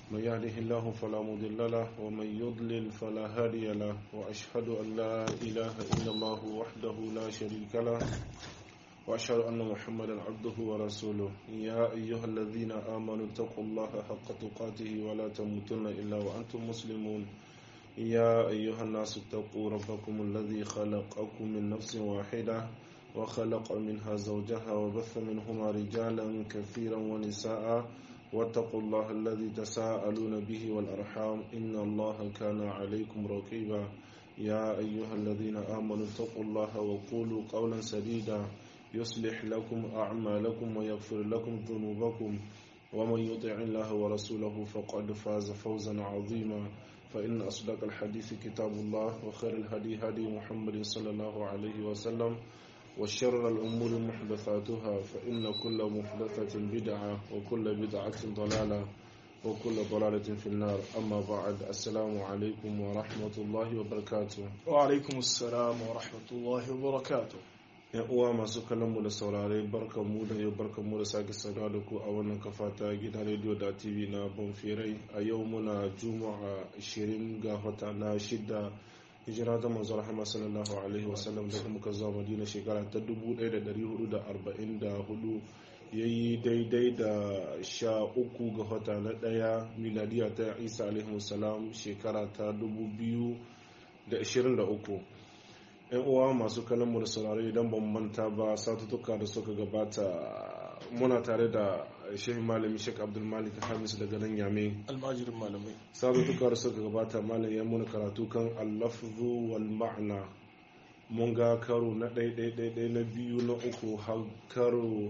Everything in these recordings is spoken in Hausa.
من يهده الله فلا مضل له ومن يضلل فلا هادي له وأشهد أن لا إله إلا الله وحده لا شريك له وأشهد أن محمدا عبده ورسوله يا أيها الذين آمنوا اتقوا الله حق تقاته ولا تموتن إلا وأنتم مسلمون يا أيها الناس اتقوا ربكم الذي خلقكم من نفس واحدة وخلق منها زوجها وبث منهما رجالا كثيرا ونساء واتقوا الله الذي تساءلون به والأرحام إن الله كان عليكم رقيبا يا أيها الذين آمنوا اتقوا الله وقولوا قولا سديدا يصلح لكم أعمالكم ويغفر لكم ذنوبكم ومن يطع الله ورسوله فقد فاز فوزا عظيما فإن أصدق الحديث كتاب الله وخير الهدي هدي محمد صلى الله عليه وسلم وشر الأمور محدثاتها فإن كل محدثة بدعة وكل بدعة ضلالة وكل ضلالة في النار أما بعد السلام عليكم ورحمة الله وبركاته وعلaikum assalam wa rahmatullahi wa barakatuh yan uwa masu kallon mu da saurare barkan mu da yau barkan mu da sake saduwa da ku a wannan kafa ta gidan rediyo da tv na bonfirai a yau muna juma'a 20 ga wata na shida hijira ta manzo rahama sallallahu alaihi wasallam daga muka zuwa madina shekara ta 1444 yayi daidai da sha uku ga wata na daya miladiya ta isa alaihi wasallam shekara ta 2023 yan uwa masu kallon mu da saurare idan ban manta ba satutuka da suka gabata muna tare da shehin malami shek abdulmalik hamis daga nan yame almajirin malamai satutuka da suka gabata malam ya muna karatu kan allafzu wal ma'ana mun ga karo na ɗaiɗaiɗaiɗai na biyu na uku har karo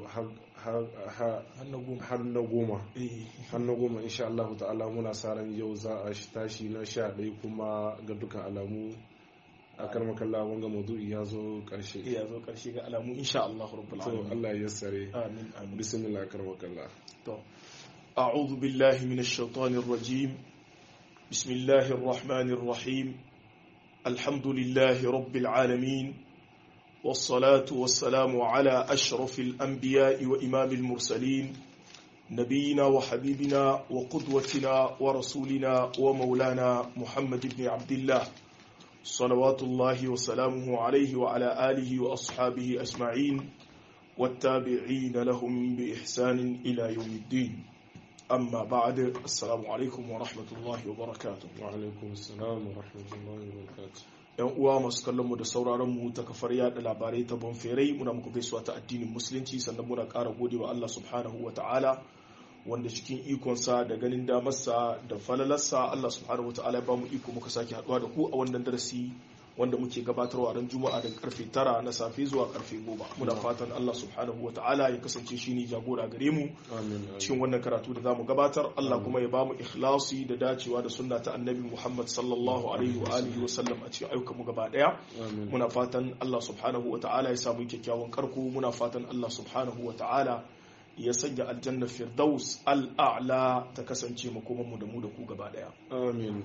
har na goma har na goma insha Allah ta'ala muna sa ran yau za a tashi na sha ɗaya kuma ga dukkan alamu a karmakalla wanga maudu'i ya zo karshe ya zo karshe ga alamu insha Allah rabbul to alamin Allah ya yassare amin amin bismillah karmakalla to a'udhu billahi minash shaitanir rajim bismillahir rahmanir rahim alhamdulillahi rabbil alamin والصلاة والسلام على أشرف الأنبياء وإمام المرسلين نبينا وحبيبنا وقدوتنا ورسولنا ومولانا محمد بن عبد الله صلوات الله وسلامه عليه وعلى آله وأصحابه أجمعين والتابعين لهم بإحسان إلى يوم الدين أما بعد السلام عليكم ورحمة الله وبركاته wa alaikum assalam wa rahmatullahi wa barakatuh yan uwa masu kallon mu da sauraron mu ta kafar yada labarai ta bonferai muna muku gaisuwa ta addinin musulunci sannan muna ƙara gode wa Allah subhanahu wa ta'ala wanda cikin ikonsa da ganin damarsa da falalarsa Allah subhanahu wa ta'ala ya ba mu iko muka sake haɗuwa da ku a wannan darasi wanda muke gabatarwa ran juma'a daga karfe tara na safe zuwa karfe goma muna fatan Allah subhanahu wa ta'ala ya kasance shi ne jagora gare mu amin cikin wannan karatu da zamu gabatar Allah kuma ya bamu ikhlasi da dacewa da sunna ta annabi Muhammad sallallahu alaihi wa alihi wa sallam a cikin ayyukan mu gaba daya amin muna fatan Allah subhanahu wa ta'ala ya samu kyakkyawan karko muna fatan Allah subhanahu wa ta'ala ya sanya aljanna firdaus al'a'la ta kasance makoman mu da mu da ku gaba daya amin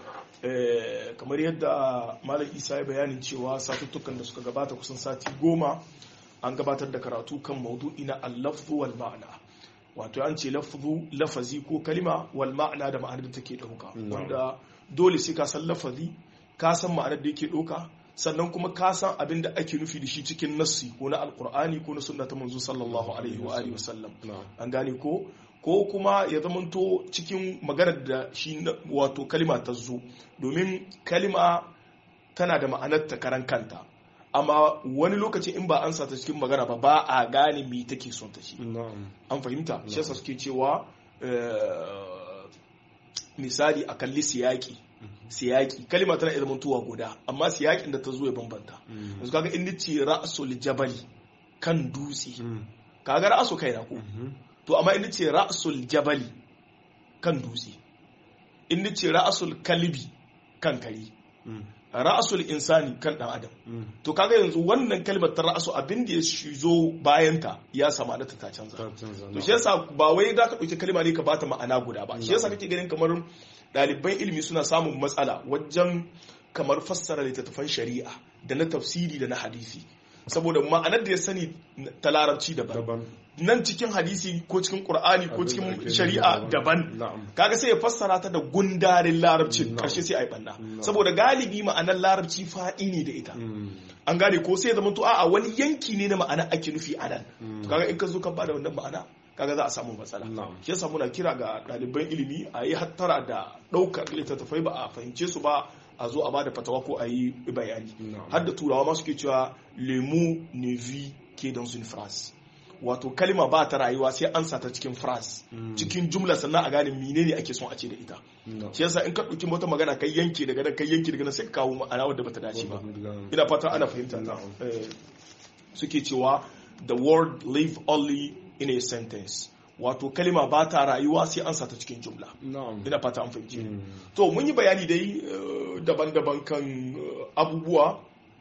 Eh, kamar yadda malam isa ya bayanin cewa satuttukan da suka gabata kusan sati goma an gabatar da karatu kan maudu'i na allafzu wal ma'ana wato an ce lafzu lafazi ko kalima wal ma'ana da ma'anar da take ɗauka Na'am. wanda dole sai ka san lafazi ka san ma'anar da yake ɗauka sannan kuma ka san abin da ake nufi da shi cikin nassi ko na alkur'ani ko na sunna ta manzo sallallahu alaihi wa alihi wasallam na'am an gane ko ko kuma ya zamanto cikin maganar da shi na- wato kalima ta zo domin kalima tana da ma'anar ta karan kanta amma wani lokaci in ba an sa ta cikin magana ba ba a gane me take son ta shi na'am an fahimta shi yasa suke cewa eh, misali a kalli siyaki siyaki kalima tana iya zamantowa guda amma siyakin da ta zo ya bambanta yanzu kaga in nace ra'sul jabali kan dutse kaga ra'su kai na ko to amma in ce ra'sul jabali kan dutse in ce ra'sul kalbi kan kari ra'sul insani kan dan adam to kaga yanzu wannan kalmar ta ra'su abin da ya zo bayan ta ya sama da ta canza ta canza to shi yasa ba wai da ka dauki kalma ne ka bata ma'ana guda ba shi yasa kake ganin kamar ɗaliban ilimi suna samun matsala wajen kamar fassara littattafan shari'a da na tafsiri da na hadisi saboda ma'anar da ya sani ta larabci daban daban nan cikin hadisi ko cikin qur'ani ko Abin da cikin ake shari'a nufi daban na'am kaga sai ya fassara ta da gundarin larabcin No. karshe sai a yi banna No. saboda galibi ma'anar larabci faɗi ne da ita Mm. an gane ko sai ya zama to a'a wani yanki ne na ma'ana ake nufi a nan Mm. to kaga in ka zo ka bada wannan ma'ana kaga za a samu matsala Na'am. shi yasa muna kira ga ɗaliban ilimi a yi hattara da ɗaukar littattafai ba a fahimce su ba a zo a bada fatawa ko a yi bayani Na'am. har da turawa ma suke cewa lemu ne vi ke dans une phrase wato kalma ba ta rayuwa sai an sa ta cikin phrase Mm. cikin jumla sannan a gane menene ake son a ce da ita Na'am. shi yasa in ka ɗauki wata magana kai yanke daga nan kai yanke daga nan sai ka kawo ma'ana wadda bata dace ba Na'am. ina fata ana fahimta ta Na'am. Eh, suke cewa the word live only in a sentence wato kalima ba ta rayuwa sai an sa ta cikin jumla Na'am. ina fata an fahimci Mm. to mun yi bayani dai eh, daban-daban kan eh, abubuwa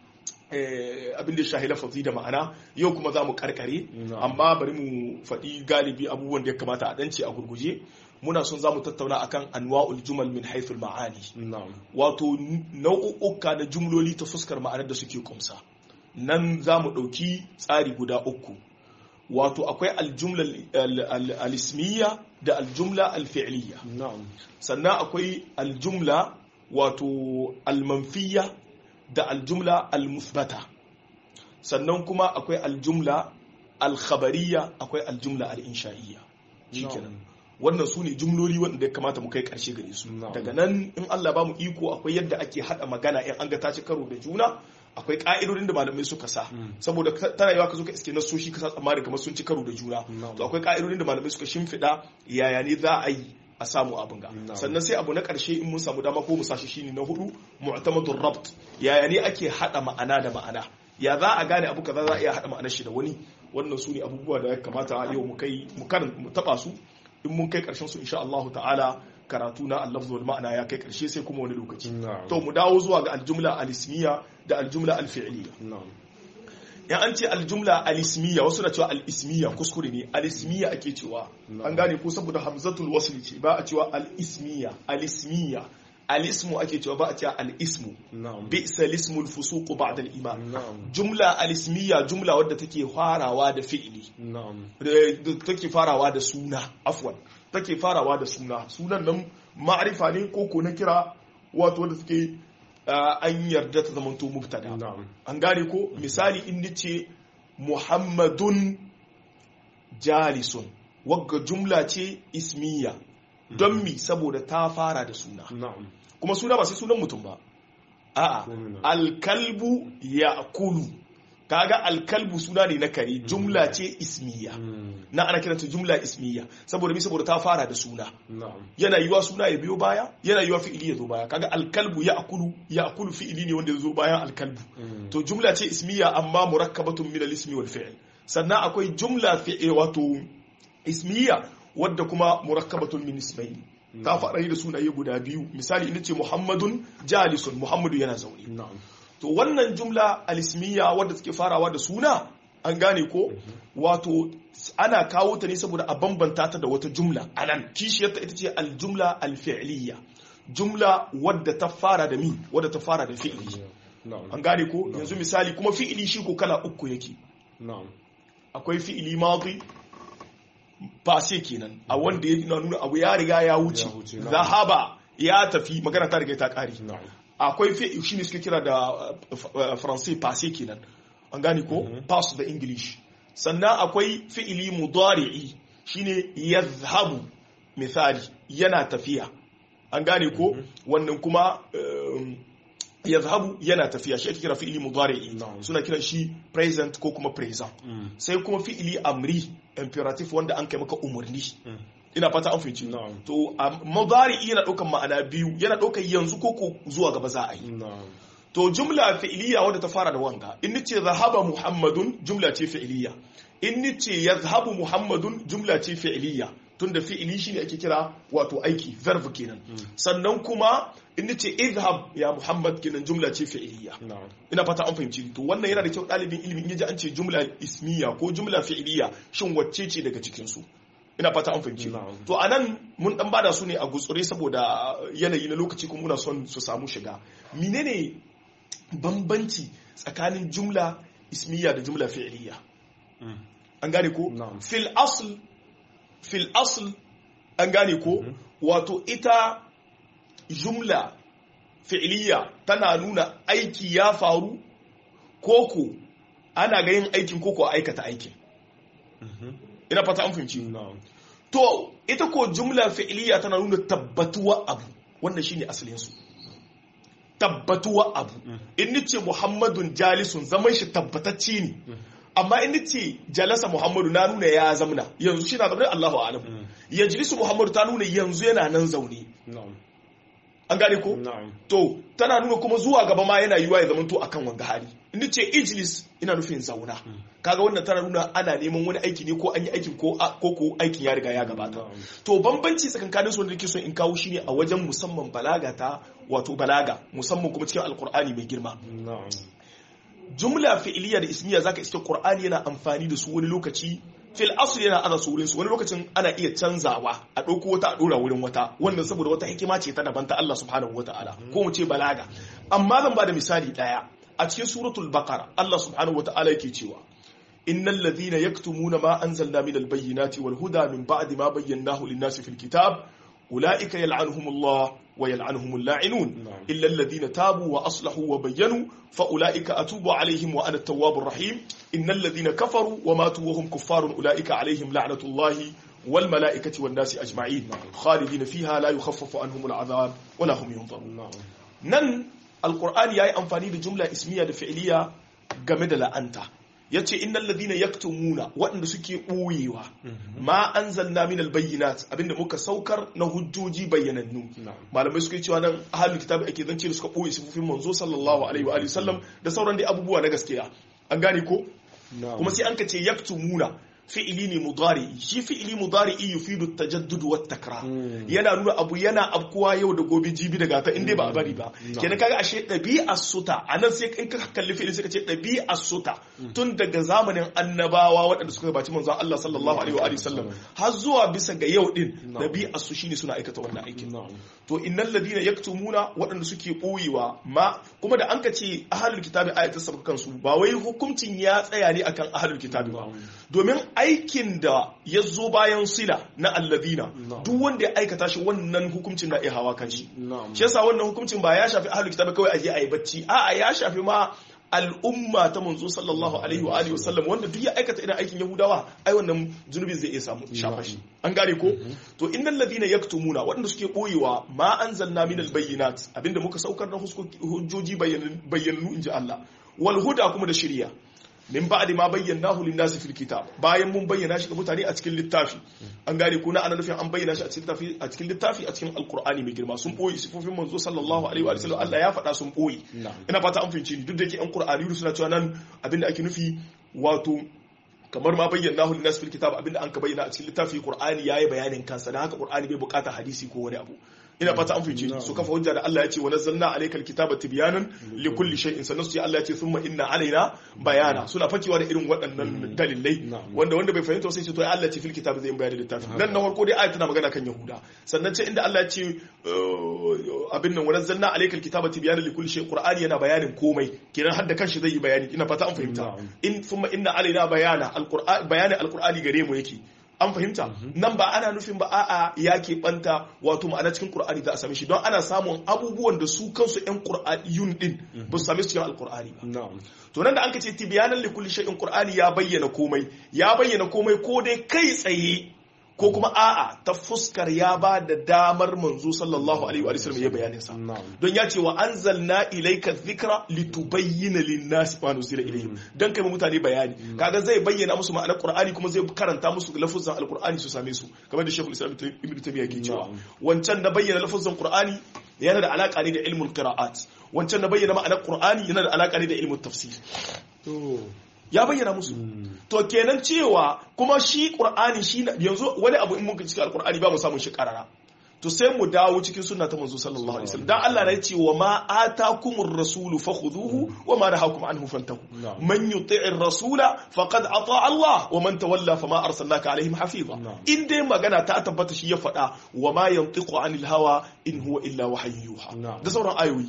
eh, abin da shahi lafazi da ma'ana yau kuma za mu karkare Na'am. amma bari mu faɗi galibi abubuwan da ya kamata a ɗance a gurguje muna son za mu tattauna akan anwa'ul jumal min haithul ma'ani Na'am. wato nau'uka na jumloli ta fuskar ma'anar da suke kumsa nan za mu ɗauki tsari guda uku wato akwai aljumla al- al- alismiya da aljumla alfi'liya Na'am. sannan akwai aljumla wato almanfiya da aljumla almusbata sannan kuma akwai aljumla alkhabariya akwai aljumla al'insha'iyya shikenan wannan su ne jumloli wanda ya kamata mu kai karshe gare su Na'am. daga nan in Allah ba mu iko akwai yadda ake hada magana in an ga ta ci karo da juna akwai ka'idodin da malamai suka sa Mm. saboda ka- tana yawa ka zo ka iske nasoshi ka sa tsammani kamar sun ci karo da juna Na'am. to akwai ka'idodin da malamai suka shimfiɗa yaya ne za a yi a samu abin ga Na'am. sannan sai abu na ƙarshe in mun samu dama ko mu sashi shine na hudu mu'tamadur rabt yaya ne ake hada ma'ana da ma'ana ya za a gane abu kaza za a iya hada ma'anar shi da wani wannan su ne abubuwa da ya kamata yau mu kai mu karan mu taba su in mun kai karshen su insha Allah ta'ala karatu na al wal ma'ana ya kai karshe sai kuma wani lokaci Na'am. to mu dawo zuwa ga aljumla al-ismiya da aljumla al-fi'liya Na'am. in an ce aljumla alismiya wasu na cewa alismiya kuskure ne alismiya ake cewa No. an gane ko saboda hamzatul wasl ce ba a cewa alismiya alismiya alismu ake cewa ba a cewa alismu Na'am. bi'sa lismul fusuq ba'da al-iman Na'am. jumla alismiya jumla wadda take farawa da fi'ili Na'am. da take farawa da suna afwan take farawa da suna sunan nan ma'arifa ne ko ko na kira wato wanda suke ah, an yarda ta zamanto mubtada Na'am. an gane ko misali in nace muhammadun jalisun wagga jumla ce ismiya don mi saboda ta fara da suna Na'am. kuma suna ba sai sunan mutum ba a'a Suna. alkalbu ya kulu kaga alkalbu suna ne na kare jumla ce ismiya Mm. na ana kiranta jumla ismiya saboda mi saboda ta fara da suna Na'am. yana yiwa suna ya biyo baya yana yiwa fi'ili ya zo baya kaga alkalbu ya akulu ya akulu fi'ili ne wanda ya zo bayan alkalbu Mm. to jumla ce ismiya amma murakkabatun min al-ismi wal fi'l sannan akwai jumla fi'il wato ismiya wadda kuma murakkabatun min ismayn ta fara da sunaye guda biyu misali ina ce muhammadun jalisun muhammadu yana zaune Na'am. to wannan jumla al-ismiya wadda take farawa da suna an gane ko wato ana kawo ta ne saboda a bambanta ta da wata jumla anan kishiyarta ita ce al-jumla al-fi'liya jumla wadda ta fara da mi wadda ta fara da fi'li Na'am. an gane ko yanzu misali kuma fi'ili shi ko kala uku yake Na'am. akwai fi'ili madi sai kenan a wanda ya nuna nuna abu ya riga ya wuce Ya wuce, na'am. zahaba ya tafi magana ta riga ta kare Na'am. akwai fi'ili shi ne suke kira da uh, faransai passé kenan an gane ko pass da english sannan akwai fi'ili mudari'i shine yazhabu misali yana tafiya an gane ko wannan kuma um, yazhabu yana tafiya shi ake kira fi'ili mudari'i Na'am. suna kiran shi present ko kuma present Mm. sai kuma fi'ili amri imperative wanda an kai maka umarni Mm. ina fata an fahimci Na'am. to a mudari yana daukan ma'ana biyu yana daukan yanzu ko ko zuwa gaba za a yi Na'am. to jumla fi'iliya wadda ta fara da wanga in nace zahaba muhammadun jumla ce fi'iliya in nace yazhabu muhammadun jumla ce fi'iliya tunda fi'ili shine ake kira wato aiki verb kenan sannan kuma in nace idhhab ya muhammad kenan jumla ce fi'iliya Na'am. ina fata an fahimci to wannan yana da kyau ɗalibin ilimin yaji an ce jumla ismiya ko jumla fi'iliya shin wacce ce daga cikin su ina fata an fahimci Na'am. to anan mun dan bada su ne a gutsure saboda yanayi na lokaci kuma muna son su samu shiga menene bambanci tsakanin jumla ismiya da jumla fi'liya an gane ko Na'am. fil asl fil asl an gane ko wato ita jumla fi'liya tana nuna aiki ya faru koko ana ga yin aikin koko a aikata aikin ina fata an fahimci na'am to ita ko jumla fi'liya tana nuna tabbatuwa abu wannan shine asalin su tabbatuwa abu in nace muhammadun jalisun zaman shi tabbatacce ne amma in nace jalasa muhammadu na nuna ya zamna yanzu shi na zaune Allahu a'lam yajlisu muhammadu ta nuna yanzu yana nan zaune na'am an gane ko na'am to tana nuna kuma zuwa gaba ma yana yiwa ya zamanto akan wanga hali in nace ijlis ina nufin zauna kaga wannan tana nuna ana neman wani aiki ne ko an yi aikin ko ko ko aikin ya riga ya gabata na'am to bambanci tsakankanin su wanda nake so in kawo shine a wajen musamman balaga ta wato balaga musamman kuma cikin alkur'ani mai girma na'am jumla fi'iliya da ismiya zaka iske qur'ani yana amfani da su wani lokaci fil asl yana ana su wurin su wani lokacin ana iya canzawa a ɗauko wata a ɗora wurin wata wannan saboda wata hikima ce ta daban ta Allah subhanahu wataala ko mu ce balaga amma zan ba da misali daya a cikin suratul baqara Allah subhanahu wataala yake cewa innal ladhina yaktumuna ma anzalna minal bayyinati wal huda min ba'di ma bayyanahu lin-nasi fil kitab ulaika yal'anuhumullah wa yal'anuhumul la'inun na'am إلا الذين تابوا وأصلحوا وبينوا فأولئك أتوب عليهم وأنا التواب الرحيم إن الذين كفروا وماتوا وهم كفار أولئك عليهم لعنة الله والملائكة والناس أجمعين خالدين فيها لا يخفف عنهم العذاب ولا هم ينظرون na'am nan alkur'ani ya yi amfani da jumla ismiya da fi'iliya game da la'anta ya ce innal ladina yaktumuna waɗanda suke ɓoyewa ma anzalna min albayyinat abinda muka saukar na hujjoji bayyanannu na'am malamai suka yi cewa nan ahalul kitabi ake zance da suka ɓoye sifofin manzo sallallahu alaihi wa alihi sallam da sauran dai abubuwa na gaskiya an gane ko na'am kuma sai an ka ce yaktumuna fi'ili ne mudari'i shi fi'ili mudari'i yufidu tajaddud wa takrar Mm. yana nuna abu yana afkuwa yau da gobe jibi da gata in dai ba a bari ba Mm. kenan kaga ashe ɗabi'ar suta a nan sai in ka kalli fi'ili sai ka ce ɗabi'ar suta tun daga zamanin annabawa waɗanda suka gabaci manzon Allah sallallahu alaihi wa alihi sallam har zuwa bisa ga yau din Na'am. ɗabi'ar su shine suna aikata wannan aikin na'am to innal ladina yaktumuna waɗanda suke ɓoyewa ma kuma da an ka ce ahlul kitabi ayatul sabaka kansu ba wai hukuncin ya tsaya ne akan ahlul kitabi ba domin aikin da ya zo bayan sila na alladina Na'am. duk wanda ya aikata shi wannan hukuncin na iya hawa kan shi na'am shi yasa wannan hukuncin ba ya shafi ahlul kitabi kawai aje ayi bacci a'a ya shafi ma al'umma ta manzo sallallahu alaihi wa alihi wasallam wanda duk ya aikata irin aikin yahudawa ai wannan zunubin zai iya samu shafa shi an gane ko to innal ladina yaktumuna waɗanda suke boyewa ma anzalna minal bayyinat abinda muka saukar na huskoki- hujjoji bayyananu inji Allah wal huda kuma da shiriya min ba'di ma bayyanahu lin-nasi fil kitab bayan mun bayyana shi ga mutane a cikin littafi an gane ko na ana nufin an bayyana shi a cikin littafi a cikin littafi a cikin alqur'ani mai girma sun boye sifofin manzo sallallahu alaihi wa sallam Allah ya faɗa sun boye na'am ina fata an fahimci ni duk da yake an qur'ani suna cewa nan abinda ake nufi wato kamar ma bayyana hu linnas fil kitab abinda an ka bayyana a cikin littafi qur'ani yayi bayanin kansa dan haka qur'ani bai bukata hadisi ko wani abu ina fata an fahimci ni su kafa hujja da Allah ya ce wa nazzalna alaykal kitaba tibyanan li kulli shay'in sannan su ce Allah ya ce thumma inna alaina bayana suna fakewa da irin waɗannan dalilai Na'am. wanda wanda bai fahimta sai ce to ai Allah ya ce fil kitab zai yi bayani da littafi dan na farko dai ayat tana magana kan yahuda sannan ce inda Allah ya ce uh, abin nan wa nazzalna alaykal kitaba tibyanan li kulli shay'in qur'ani yana bayanin komai kenan har da kanshi zai yi bayani ina fata an fahimta Na'am. in thumma inna alaina bayana alqur'ani bayanin alqur'ani gare mu yake an fahimta nan ba ana nufin ba a'a ya banta wato ma'ana cikin qur'ani za a same shi don ana samun abubuwan da su kansu yan qur'aniyun din ba su same su cikin alqur'ani ba na'am to nan da an ce tibyanan li kulli shay'in qur'ani ya bayyana komai ya bayyana komai ko dai kai tsaye ko kuma a'a ta fuskar ya ba da damar manzo sallallahu alaihi wa sallam ya bayanin sa na'am don ya ce wa anzalna ilayka dhikra litubayyana lin-nasi ma nuzila ilayhim dan kai ma mutane bayani kaga zai bayyana musu ma'anar qur'ani kuma zai karanta musu lafuzan alqur'ani su same su kamar da shekul islam ibn taymiya ke cewa Na'am. wancan na bayyana lafuzan qur'ani yana da alaka ne da ilmul qira'at wancan na bayyana ma'anar qur'ani yana da alaka ne da ilmul tafsir to ya bayyana musu to kenan cewa kuma shi qur'ani shi na- yanzu wani abu in muka cikin alqur'ani ba mu samun shi karara to sai mu dawo cikin sunna ta manzo sallallahu alaihi wasallam dan Allah ya ce wa ma atakumur rasulu fakhuduhu wa ma nahakum anhu fantahu Na'am. man yuti'ir rasula faqad ata Allah wa man tawalla fama arsalnaka alaihim hafiza Na'am. in dai magana ta tabbata shi ya faɗa wa ma yantiqu anil hawa in huwa illa wahyun yuha Na'am. da sauran ayoyi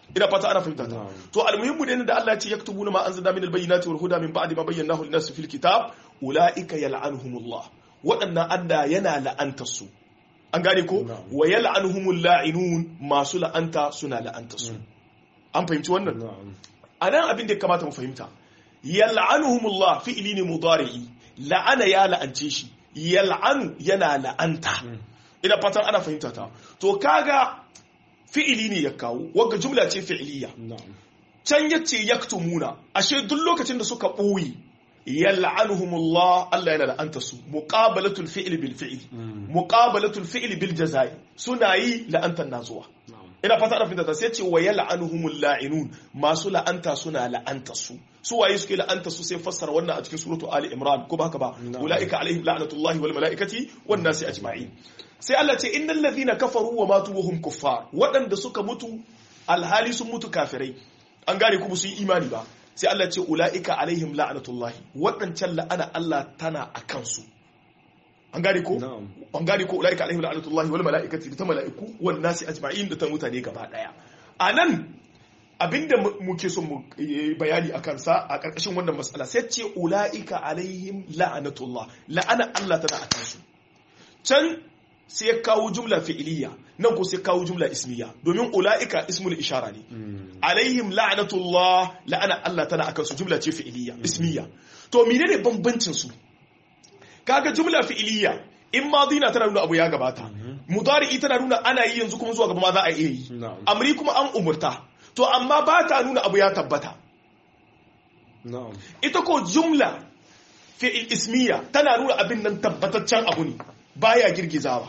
ina fata ana fahimta ta Na'am. to almuhimmu ne da Allah ya ce yaktubuna ma anzalna min albayyinati wal huda min ba'di ma bayyanahu lin-nasi fil kitab ulaika yal'anuhumullah waɗannan Allah yana la'antar su an gane ko Na'am. wa yal'anuhumul la'inun masu la'anta suna la'antar su an fahimci wannan na'am a nan abin da ya kamata mu fahimta yal'anuhumullah fi'ili ne mudari'i la'ana ya la'ance shi yal'anu yana la'anta ina fatan ana fahimta ta to kaga fi'ili ne ya kawo wagga jumla ce fi'iliya na'am can yace yaktumuna ashe duk lokacin da suka ɓoye yal'anuhumullah Allah yana la'anta su muqabalatul fi'li bil fi'li muqabalatul fi'li bil jazai suna yi la'antan nazuwa na'am ina fata ana fahimta ta sai ce wa yal'anuhumul la'inun masu la'anta suna la'anta su su waye suke la'anta su sai fassara wannan a cikin suratu ali imran ko ba haka ba Na'am. ulaika alaihim la'natullahi wal malaikati wan nasi ajma'in sai Allah ce innal ladhina kafaru wa matu wa hum kuffar waɗanda suka mutu alhali sun mutu kafirai an gane kuma su yi imani ba sai Allah ce ulaika alaihim la'natullahi waɗancan la'ana Allah tana a kansu an gane ko na'am an gane ko ulaika alaihim la'natullahi wal mala'ikati da ta mala'iku wan nasi ajma'in da ta mutane gaba daya anan abinda mu- muke son mu yi bayani akan sa a karkashin wannan matsala sai ce ulaika alaihim la'natullah la'ana Allah tana akan su can sai ya kawo jumla fi'iliya nan ko sai ya kawo jumla ismiya domin ulaika ismul ishara ne alaihim la'natullah la'ana Allah tana akan su jumla ce fi'iliya ismiya to menene bambancin su kaga jumla fi'iliya in madina tana nuna abu ya gabata mudari'i tana nuna ana yi yanzu kuma zuwa gaba ma za a iya yi na'am amri kuma an umurta to amma ba ta nuna abu ya tabbata na'am ita ko jumla fi'il ismiya tana nuna abin nan tabbataccen abu ne baya girgizawa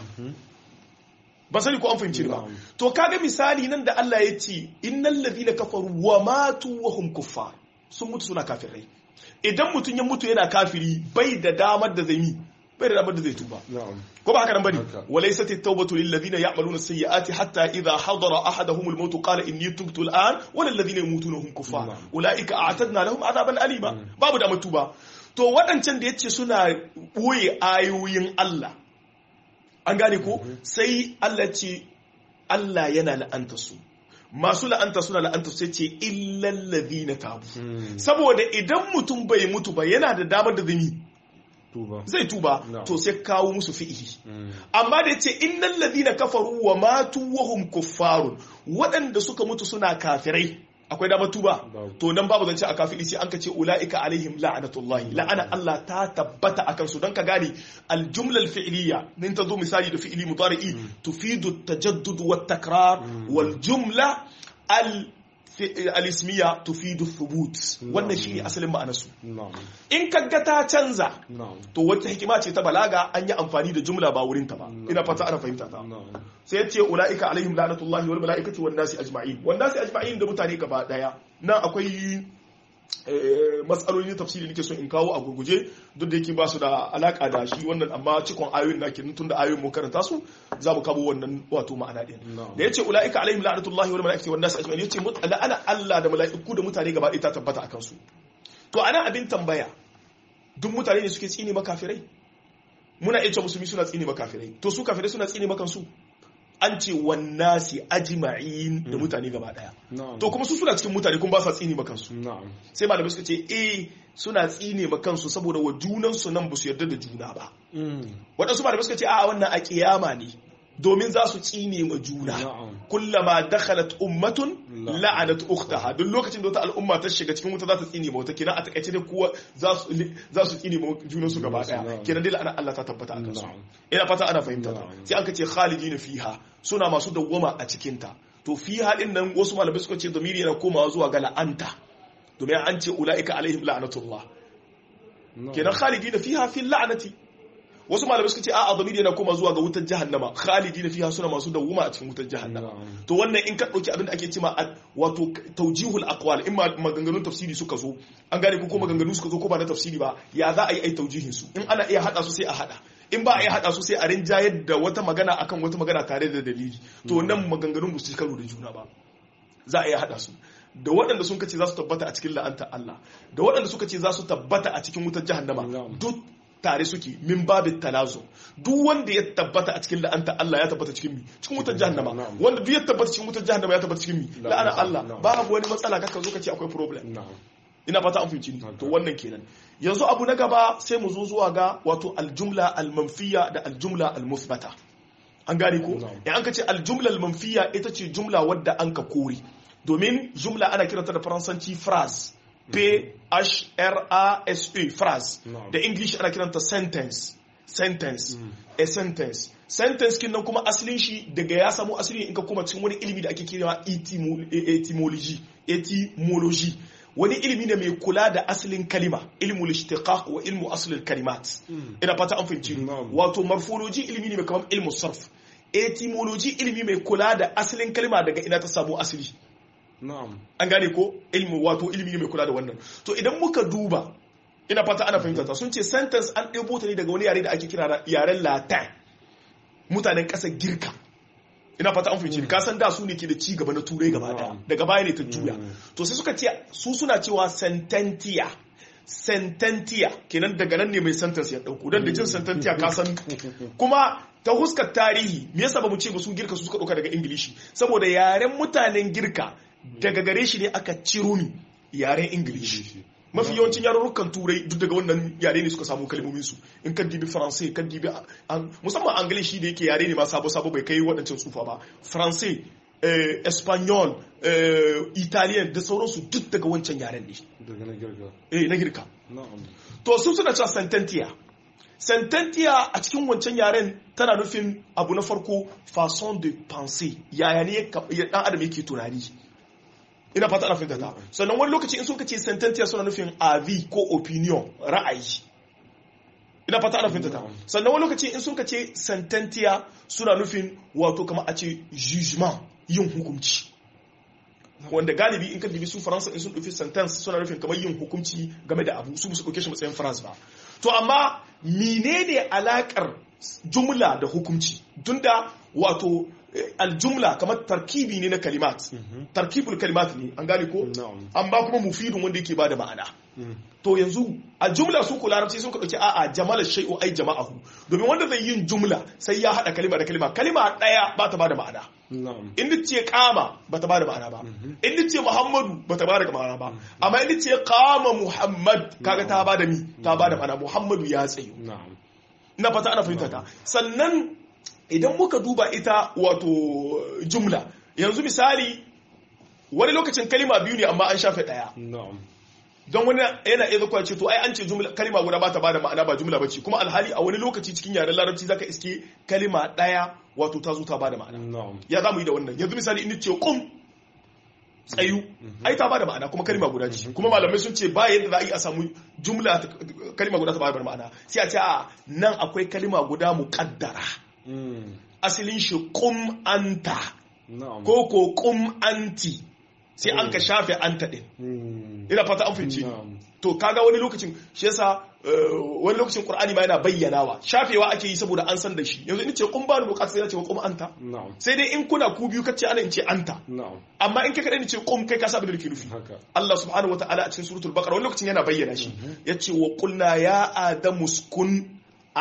ba sani ko an fahimci ba Na'am. to kaga misali nan da Allah ya ce innal ladina kafaru wa matu wa hum kuffar sun mutu suna kafirai idan mutum ya mutu yana kafiri bai da damar da zai yi bai da damar da zai tuba na'am ko ba haka nan bane Haka. walaysat at-tawbatu lil ladina ya'maluna as-sayyi'ati hatta idha hadara ahaduhum al-maut qala inni tubtu al-an wa lil ladina yamutuna hum kuffar Na'am. ulaika a'tadna lahum adaban alima babu da tuba to waɗancan da yace suna boye ayoyin Allah an gane ko sai Allah ce Allah yana la'anta su masu la'anta suna la'anta su sai ce illal ladina tabu saboda idan mutum bai mutu ba yana da damar da zai yi tuba zai tuba No. to sai kawo musu fi'ili amma da yace innal ladina kafaru wa matu wa hum kuffarun waɗanda suka mutu suna kafirai akwai damar tuba Babu. to nan babu zance a kafiri sai an ka ce ulaika alaihim la'natullahi la'ana Allah ta tabbata akan su don ka gane aljumla alfi'liya nin ta zo misali da fi'ili mudari'i tufidu tajaddud wa takrar wal jumla al al-ismiya tufidu thubut wannan shine asalin ma'anar su na'am in kaga ta canza na'am to wata hikima ce ta balaga an yi amfani da jumla ba wurinta ba ina fata ana fahimta ta na'am sai ya ce ula'ika alaihim la'natullahi wal mala'ikati wan nasi ajma'in wan nasi ajma'in da mutane gaba daya nan akwai eh, matsaloli na tafsiri nake so in kawo a gurguje duk da yake ba su da alaka da shi wannan amma cikon ayoyin da ke tun da ayoyin mu karanta su za mu kawo wannan wato ma'ana din Na'am. da yace ula'ika alaihim la'natullahi wal mala'ikati wan nasi ajma'in yace mut- la'ana Allah da mala'iku da mutane gaba daya ta tabbata akan su to ana abin tambaya duk mutane ne suke tsine makafirai muna iya cewa musulmi suna tsine makafirai to su kafirai suna tsine makansu an ce wannasi ajma'in da mutane gaba daya na'am to kuma su suna cikin mutane kuma ba sa tsine makansu na'am sai malamai suka ce eh suna tsine makansu saboda wa junansu nan ba su yarda da juna ba waɗansu malamai suka ce a wannan a kiyama ne domin za su tsine ma juna na'am kullama dakhalat ummatun La- la'anat ukhtaha duk lokacin da wata al'umma ta shiga cikin wuta za ta tsine ma wata kenan a takaice dai kowa za su za su tsine ma junan su gaba daya Na'am. kenan dai la'ana Allah ta tabbata a kansu Na'am. ina fata ana fahimta ta Na'am. sai an ka ce khalidina fiha suna masu dawwama a cikin ta to fiha din nan wasu malamai suka ce zamiri yana komawa zuwa ga la'anta domin an ce ulaika alaihim la'natullah na'am kenan khalidina fiha fil la'nati wasu malamai suka ce a'a zamiri yana koma zuwa ga wutar jahannama khalidina fiha suna masu dawwama a cikin wutar jahannama Na'am. to wannan in ka dauki abin da ake cewa ad- wato taujihul aqwal in ma maganganun tafsiri suka zo an gane ko ko maganganu suka zo ko ba na tafsiri ba ya za a yi ai taujihin su in ana iya hada su sai a hada in ba a iya hada su sai a rinjayar da wata magana akan wata magana tare da dalili to nan maganganun ba su ci karo da juna ba za a iya hada su da waɗanda sun kace za su tabbata a cikin la'anta Allah da waɗanda suka ce za su tabbata a cikin wutar jahannama Na'am. duk tare suke min babin talazo duk wanda ya tabbata a cikin la'anta Allah ya tabbata cikin mi cikin wutar jahannama Na'am. wanda duk ya tabbata cikin wutar jahannama ya tabbata cikin mi la'ana La'ana Allah Na'am. babu wani matsala kaka zo ka ce akwai problem na'am ina fata an fahimci ni Haka. to wannan kenan yanzu abu na gaba sai mu zo zuwa ga wato aljumla almanfiya da aljumla almusbata an gane ko Na'am. in an ka ce aljumla almanfiya ita ce jumla wadda an ka kore domin jumla ana kiranta da faransanci phrase p h r a s e phrase Na'am. da english ana kiranta sentence sentence a sentence sentence kin nan kuma asalin shi daga ya samu asali in ka kuma cikin wani ilimi da ake kira etimo- etymology etymology wani ilimi ne mai kula da asalin kalima ilmul ishtiqaq wa ilmu aslil kalimat ina fata an fahimci ni. Na'am. wato morphology ilimi ne mai kamar ilmu sarf etymology ilimi mai kula da asalin kalima daga ina ta samu asali na'am an gane ko ilmi wato ilimi ne mai kula da wannan to idan muka duba ina fata ana fahimta ta sun ce sentence an ɗebo ta ne daga wani yare da ake kira da yaren latin mutanen ƙasar girka ina fata an fahimci ka san da su ne ke da ci gaba na turai gaba daya Mm. daga baya ne ta juya Mm. to sai suka ce su suna cewa sententia sententia kenan daga nan ne mai sentence ya dauko dan da jin sententia ka san kuma ta huskar tarihi me yasa bamu ce ba su girka su suka dauka daga ingilishi saboda yaren mutanen girka daga gare shi ne aka ciro ni yaren ingilishi mafi yawancin yarurrukan turai duk daga wannan yare ne suka samu kalmomin su in kan dibi faransai kan dibi an- musamman angilishi da yake yare ne ma sabo sabo bai kai waɗancan tsufa ba faransai eh, espanyol eh, italian da sauransu duk daga wancan yaren ne daga na girka eh, na girka na'am to su suna cewa sententia sententia a cikin wancan yaren tana nufin abu na farko façon de penser yaya ne ka- ya dan adam yake tunani ina fata ana fahimta ta sannan wani lokaci in suka ce sententia suna nufin avis ko opinion ra'ayi ina fata ana fahimta ta sannan wani lokaci in suka ce sententia suna nufin wato kama a ce jugement yin hukunci wanda galibi in ka dibi su faransa in sun ɗauki sentence suna nufin kamar yin hukunci game da abu su su ɗauke shi matsayin phrase ba to amma menene alakar jumla da hukunci tunda wato eh, aljumla kamar tarkibi ne na kalimat tarkibul kalimat ne an gane ko na'am amma kuma mufidun wanda yake bada ma'ana to yanzu a jumla su ku larabci sun ka dauki a'a jamala shay'u ai jama'ahu domin wanda zai yin jumla sai ya hada kalima da kalima kalima daya ba ta bada ma'ana na'am in ni ce kama ba ta bada ma'ana ba in ni ce muhammadu ba ta bada ma'ana ba amma in ni ce kama muhammad kaga ta bada mi ta bada ma'ana muhammadu ya tsayu na'am na fata ana fahimta ta sannan idan muka duba ita wato jumla yanzu misali wani lokacin kalima biyu ne amma an shafe daya na'am don wani yana iya zakwa ce to ai an ce jumla kalima guda ba ta bada ma'ana ba jumla bace kuma alhali a wani lokaci cikin yaren larabci zaka iske kalima daya wato ta zo ta bada ma'ana na'am ya za mu yi da wannan yanzu misali in ce kum tsayu ai ta bada ma'ana kuma kalima guda ce kuma malamai sun ce ba yadda za a yi a samu jumla ta- kalima guda ta bada ma'ana sai a ce a nan akwai kalima guda muqaddara Mm. asalin shi kum anta na'am ko ko kum anti sai an ka shafe anta din Mm. ina fata an fahimci ni. na'am to kaga wani lokacin shi yasa eh, wani lokacin qur'ani ma yana bayyanawa shafewa ake yi saboda an san da shi yanzu in ce kun ba ni bukata sai na ce wa kum anta na'am sai dai in kuna ku biyu kace ana in ce anta na'am amma in kai kadai ni ce kum kai ka sa abin da nake nufi haka Allah subhanahu wataala a cikin suratul baqara wani lokacin yana bayyana shi yace wa qulna ya adamu uskun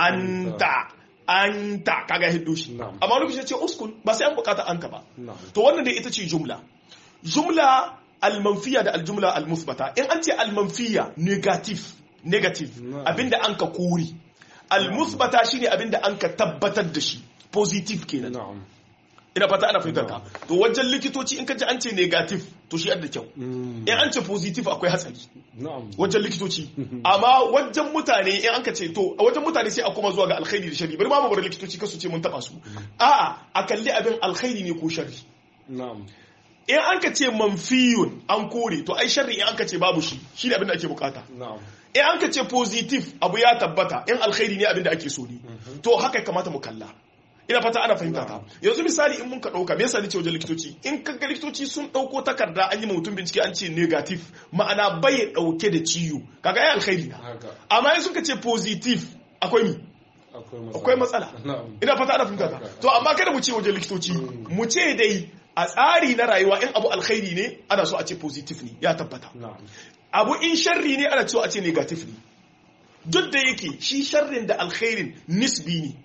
anta anta kaga hiddo shi Na'am. amma wani lokacin yace uskun ba sai an bukata anta ba na'am to wannan dai ita ce jumla jumla almanfiya da aljumla almuthbata in an ce almanfiya negative negative Na'am. abinda an ka kori almuthbata shine abinda an ka tabbatar da shi positive kenan na'am ina fata ana fahimtar ka to wajen likitoci in ka ji an ce negative to shi da kyau Mm. in an ce positive akwai hatsari na'am wajen likitoci amma wajen mutane in an ka ce to a wajen mutane sai a kuma zuwa ga alkhairi da shari bari ma mu bar likitoci kasu ce mun taba su a'a a kalli abin alkhairi ne ko shari na'am in an ka ce manfiyun an kore to ai sharri in an ka ce babu shi shi ne abin da ake bukata na'am in an ka ce positive abu ya tabbata in alkhairi ne abin da ake so ne to haka ya kamata mu kalla ina fata ana fahimta ta yanzu misali in mun ka dauka me yasa ni ce wajen likitoci in ka ga likitoci sun dauko takarda an yi ma mutum bincike an ce negative ma'ana bai dauke da ciwo kaga ai alkhairi na haka amma in suka ce positive akwai mi akwai matsala akwai matsala na'am ina fata ana fahimta ta Haka. to amma kada mu ce wajen likitoci mu ce dai a tsari na rayuwa in abu alkhairi ne ana so a ce positive ne ya tabbata na'am abu in sharri ne ana cewa a ce negative ne duk da yake shi sharrin da alkhairin nisbi ne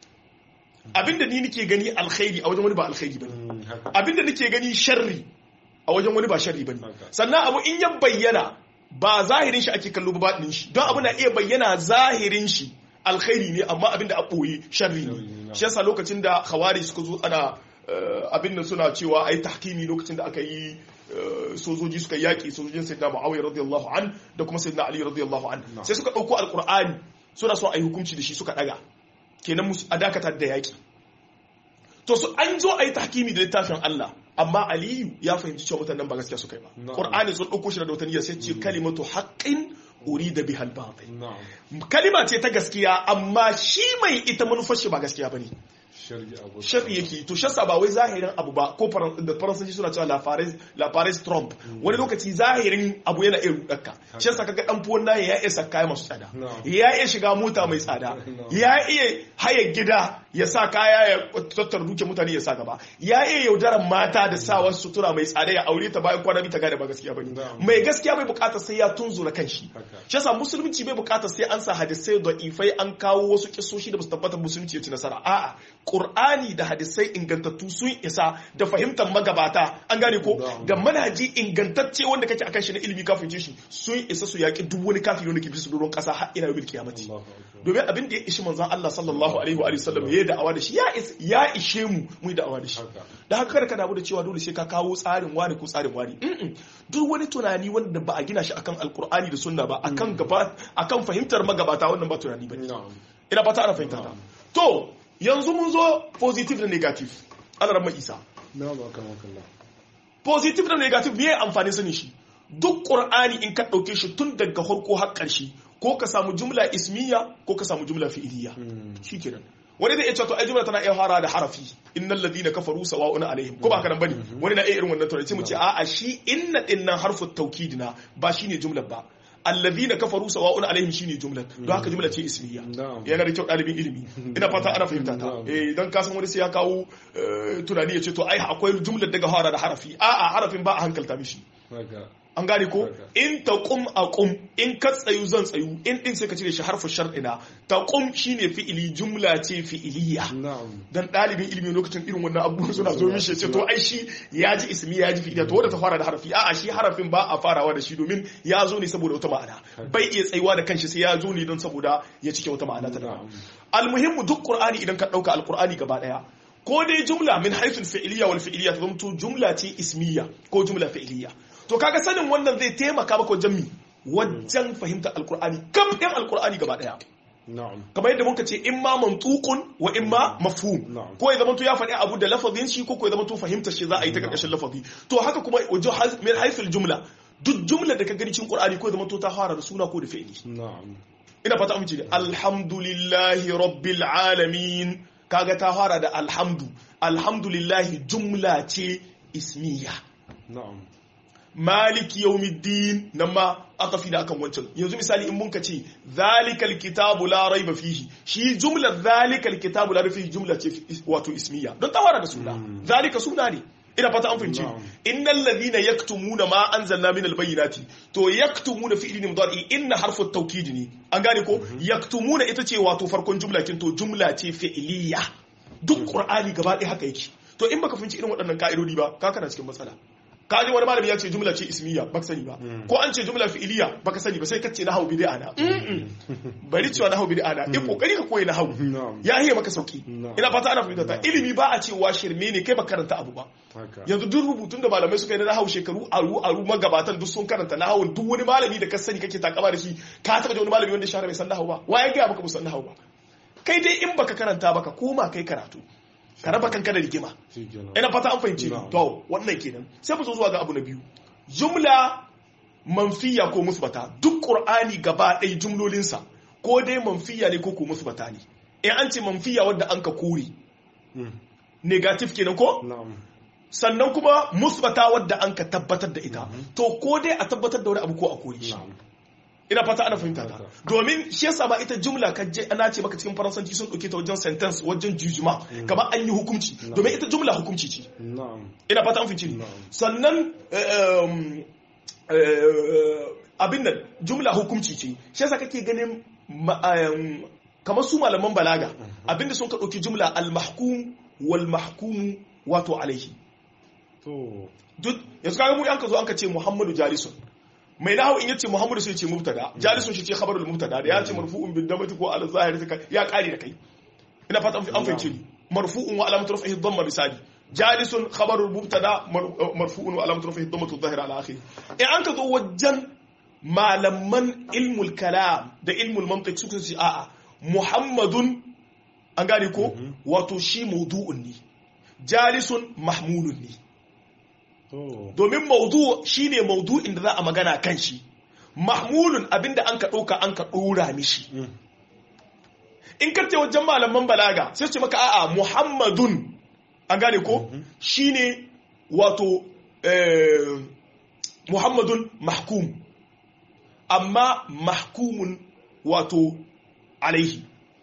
abinda ni nake gani alkhairi a wajen wani ba alkhairi bane Mm, haka abinda nake gani sharri a wajen wani ba sharri bane Haka. sannan abu in ya bayyana ba zahirin shi ake kallo ba baɗin shi don abu na iya bayyana zahirin shi alkhairi ne amma abinda a ɓoye sharri Sharri ne ne, shi yasa lokacin da khawari suka zo ana eh, abin da suna cewa ai tahkimi lokacin da aka yi eh, sojoji suka yaki sojojin sayyidina muawiya radiyallahu an da kuma sayyidina ali radiyallahu an No. sai suka ɗauko alqur'ani suna son a yi hukunci da shi suka ɗaga kenan musu a dakatar da yaki to su an zo a yi tahkimi da littafin Allah amma Aliyu ya fahimci cewa mutanen ba gaskiya suka yi ba Na'am. Qur'ani sun ɗauko shi da wata niyyar sai ce kalimatu haqqin urida bihal batil na'am kalima ce ta gaskiya amma shi mai ita manufar shi ba gaskiya bane sharri abu sharri yake to shassa ba wai zahirin abu ba ko faran- da faransanci suna cewa la Paris la Paris Trump wani lokaci zahirin abu yana iya rudarka shi yasa kaga dan fuwan naye ya iya saka masu tsada No. ya iya shiga mota mai tsada No. ya iya haya gida ya sa kaya ya tattar duke mutane ya sa gaba ya iya yaudaran mata da sa wasu sutura mai tsada ya aure ta bayan kwana biyu ta gane ba gaskiya bane No. mai gaskiya bai bukatar sai ya tunzura kanshi Haka. shi yasa musulunci bai bukatar sai an sa hadisai da ifai an kawo wasu kisoshi da basu tabbatar musulunci ya ci nasara a'a qur'ani da hadisai ingantattu sun isa da fahimtar magabata an gane ko Na'am. da manhaji ingantacce wanda kake akan shi na ilimi kafin shi sun isa su yaki duk wani kafiri wanda ke bisa doron kasa har ila yawmil qiyamati Allahu akbar domin abin da ya ishi manzon Allah sallallahu alaihi wa alihi wasallam ya da'awa da shi ya is- ya ishe mu mu yi da'awa da shi haka da haka kada ka damu da cewa dole sai ka kawo tsarin wani ko tsarin wani Mm-mm. duk wani tunani wanda ba a gina shi akan alkur'ani da sunna ba akan gaba akan fahimtar magabata wannan ba tunani ba na'am ina fata ana fahimta ta to yanzu mun zo positive da negative ana ramma isa na ba kama kalla positive da negative me amfani sani shi duk qur'ani in ka dauke shi tun daga farko har ƙarshe ko ka samu jumla ismiya ko ka samu jumla fi'iliya shikenan wani zai iya cewa to ai jumla tana iya fara da harafi innal ladina kafaru sawa'un alaihim ko ba haka nan bane wani na iya irin wannan tunani sai mu ce a'a shi inna dinnan harfu tawkidina ba shine jumlar ba alladhina kafaru sawa'un alaihim shine jumlar don haka jumla ce ismiya Na'am. yana da kyau dalibin ilimi ina fata ana fahimta ta Na'am. eh dan kasan wani sai ya kawo eh, tunani ya ce to ai akwai jumlar daga fara da harafi a'a harafin ba a hankalta mishi haka an gane ko Haka. in taqum aqum in ka tsayu zan tsayu in din sai ka cire shi harfu shar'ina taqum shine fi'ili jumla ce fi'iliya na'am dan dalibin ilimi lokacin irin wannan abubuwan suna zo mishi ya ce to ai shi ya ji ismi ya ji fi'iliya to wanda ta fara da harafi a'a shi harafin ba a farawa da shi domin ya zo ne saboda wata ma'ana bai iya tsayuwa da kanshi sai ya zo ne don saboda ya cike wata ma'ana ta daban almuhimmu duk qur'ani idan ka dauka alqur'ani gaba daya ko dai jumla min haythu fi'liya wal fi'liya ta zamto jumla ce ismiya ko jumla fi'liya to kaga sanin wannan zai taimaka maka wajen mi wajen fahimtar alqur'ani kam ɗin alqur'ani gaba daya na'am kamar yadda muka ce in ma mantukun wa in ma mafhum Na'am. ko ya zamanto ya faɗi abu da lafazin shi ko ko ya zamanto fahimtar shi za a yi ta karkashin lafazi to haka kuma wajen haz- min haythul jumla duk jumla da ka gani cikin qur'ani ko ya zamanto ta fara da suna ko da fi'ili na'am ina fata amince ne alhamdulillahi rabbil alamin kaga ta fara da alhamdu alhamdulillahi jumla ce ismiya na'am maliki yawmiddin nan ma aka fi da akan wancan yanzu misali in mun ka ce zalikal kitabu la raiba fihi shi jumlar zalikal kitabu la raiba fihi jumla ce fi- wato ismiya don ta fara da suna zalika suna ne ina fata an fahimci Na'am. innal ladhina yaktumuna ma anzalna min albayyinati to yaktumuna fi'li ne mudari inna harfu at-tawkid ne an gane ko yaktumuna ita ce wato farkon jumla kin to jumla ce fi'liya duk qur'ani gaba ɗaya haka yake to in baka fahimci irin waɗannan ka'idodi ba ka kana cikin matsala ka ji wani malami ya ce jumla ce ismiya baka sani ba ko an ce jumla fi'iliya baka sani ba sai ka ce nahwu bid'a na Mm-mm. bari cewa nahwu bid'a na in kokari ka koyi nahwu Na'am. ya hiya maka sauki Na'am. ina fata ana fahimta ta ilimi ba a cewa shirme ne kai ba karanta abu ba haka yanzu duk rubutun da malamai suka yi na nahawu shekaru aru aru magabatan duk sun karanta nahawun duk wani malami da ka sani kake takama da shi ka taba da wani malami wanda ya shahara bai san nahawu ba wa ya gaya maka musan nahawu ba kai dai in baka karanta baka koma kai karatu ka raba kanka da rigima shikenan ina fata an fahimci ni Na'am. to wannan kenan sai mu zo zuwa ga abu na biyu jumla manfiya ko musbata duk qur'ani gaba ɗaya jumlolinsa ko dai manfiya ne ko ko musbata ne in an ce manfiya wadda an ka kore Mm. negative kenan ko na'am sannan kuma musbata wadda an ka tabbatar da ita to ko dai a tabbatar da wani abu ko a kore shi na'am ina fata ana fahimta ta Haka. domin shi yasa ba ita jumla ka je ana ce maka cikin faransanci sun dauke ta wajen sentence wajen jujuma kamar an yi hukunci domin ita jumla hukunci ce na'am ina fata an fahimci ni Na'am. sannan um, eh, abin nan jumla hukunci ce shi yasa kake ganin kamar su malaman balaga abinda sun ka ɗauki jumla al-mahkum wal mahkum wato alaihi to duk yanzu kaga mu yan ka zo an ka ce Muhammadu jalisun mai nahawu in yace Muhammadu sai ce mubtada jalisun shi ce khabarul mubtada da ya ce marfu'un bil damati ko al zahiri ya kare da kai ina fata an fahimce ni marfu'un wa alamatu raf'ihi dhamma bisadi jalisun khabarul mubtada marfu'un wa alamatu raf'ihi dhammatu dhahira ala akhiri in an ka zo wajen malaman ilmul kalam da ilmul mantiq suka ce a'a muhammadun an gane ko wato shi maudu'un ne jalisun mahmulun ne to domin maudu shine maudu'in da za a magana kan shi mahmulun abinda an ka ɗauka an ka ɗora mishi in ka ce wajen malaman balaga sai ce maka a'a muhammadun an gane ko shine wato eh, muhammadun mahkum amma mahkumun wato alaihi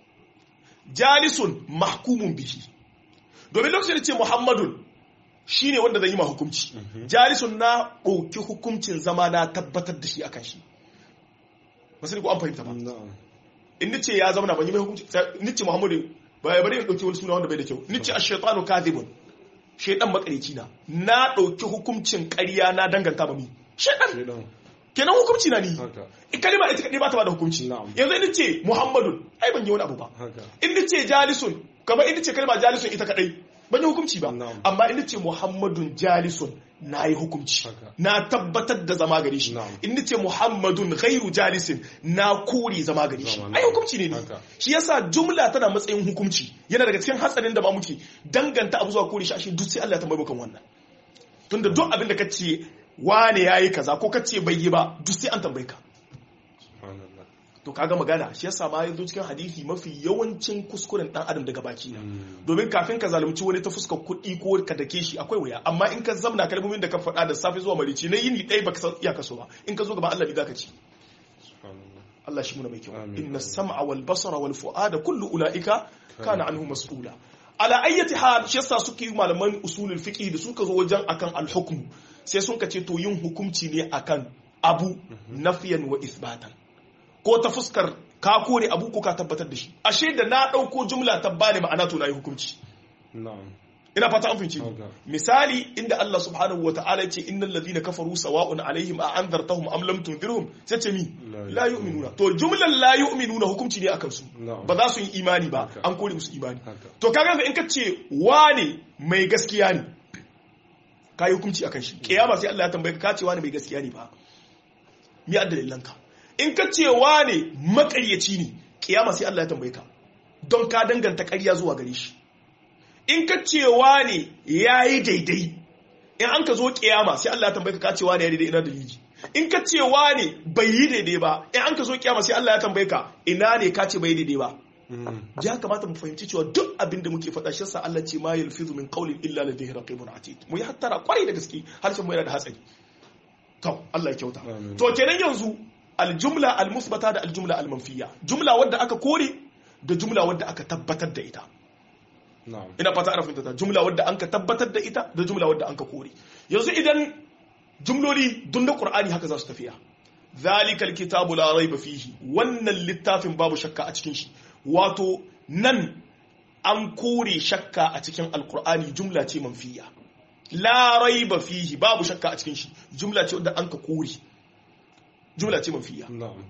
jalisun mahkumun bihi domin lokacin da ce muhammadun shine wanda zai yi ma hukunci jalisun na ɗauki hukuncin zama na tabbatar da shi akan shi masu ko an fahimta ba na'am in nace ya zama na ban yi mai hukunci nace muhammadu ba ya bari in ɗauki wani suna wanda bai da kyau nace ash-shaytanu kadhibun shaytan makarici na na ɗauki hukuncin ƙarya na danganta ba mi shaytan shedan kenan hukunci na ni haka in kalima ita kadai ba ta ba da hukunci Na'am. yanzu in nace muhammadun ai ban yi wani abu ba haka in nace jalisun kamar in nace kalma jalisun ita kadai ban yi hukunci ba Na'am. amma in nace muhammadun jalisun na yi hukunci Haka. na tabbatar da zama gare shi Na'am. in nace muhammadun ghairu jalisin na kore zama gare shi Zama, ai na'am. hukunci ne ne Haka. shi yasa jumla tana matsayin hukunci yana daga cikin hatsarin da ba muke danganta abu zuwa kore shi ashe duk sai Allah ya tambaye kan wannan tunda duk abin da kace wane yayi kaza ko kace bai yi ba duk sai an tambaye ka subhanallah to kaga magana shi yasa ma yanzu cikin hadisi mafi yawancin kuskuren dan adam daga baki na domin kafin ka zalunci wani ta fuskar kuɗi ko ka dake shi akwai wuya amma in ka zamna kalmomin da ka faɗa da safe zuwa marici na yini ɗaya baka san iyaka so ba in ka zo gaban Allah bi zaka ci subhanallah Allah shi muna mai kyau Amin. inna sam'a wal basara wal fu'ada kullu ulaika kana anhu mas'ula ala ayyati hal shi yasa suke yi malaman usulul fiqh da suka zo wajen akan al hukm sai sun ka ce to yin hukunci ne akan abu nafiyan wa isbatan ko ta fuskar ka kore abu ko ka tabbatar da shi ashe da na dauko jumla ta bani ma'ana to na yi hukunci na'am ina fata an fahimci Okay. misali inda Allah subhanahu wataala ce innal ladhina kafaru sawa'un alaihim a anzartahum am lam tunzirhum sai ce mi La la yu'minuna to jumlan la yu'minuna hukunci ne akan su Na'am. ba za su yi imani ba Okay. an kore musu imani Haka. to kaga yanzu in ka ce wane mai gaskiya ne ka yi hukunci akan shi kiyama sai Allah ya tambaye ka ka ce wane mai gaskiya ne ba mi addalilanka in ka ce wane makaryaci ne kiyama sai Allah ya tambaye ka don ka danganta ƙarya zuwa gare shi in ka ce wane ya yi daidai in an ka zo kiyama sai Allah ya tambaye ka ka ce wane ya daidai ina dalili in ka ce wane bai yi daidai ba in an ka zo kiyama sai Allah ya tambaye ka ina ne ka ce bai yi daidai ba ya kamata mu fahimci cewa duk abin da muke faɗa shi yasa Allah ce ma yalfizu min qawlin illa ladayhi raqibun atid mu yi hattara kwarai da gaske harshen mu yana da hatsari to Allah ya kyauta Amin. to kenan yanzu aljumla almusbata da aljumla almanfiya jumla wadda aka kore da jumla wadda aka tabbatar da ita na'am ina fata ana fahimta ta jumla wadda an ka tabbatar da ita da jumla wadda an ka kore yanzu idan jumloli dun da qur'ani haka za su tafiya zalikal kitabu la raiba fihi wannan littafin babu shakka a cikin shi wato nan an kore shakka a cikin alqur'ani jumla ce manfiya la raiba fihi babu shakka a cikin shi jumla ce wadda an ka kore jumla ce manfiya na'am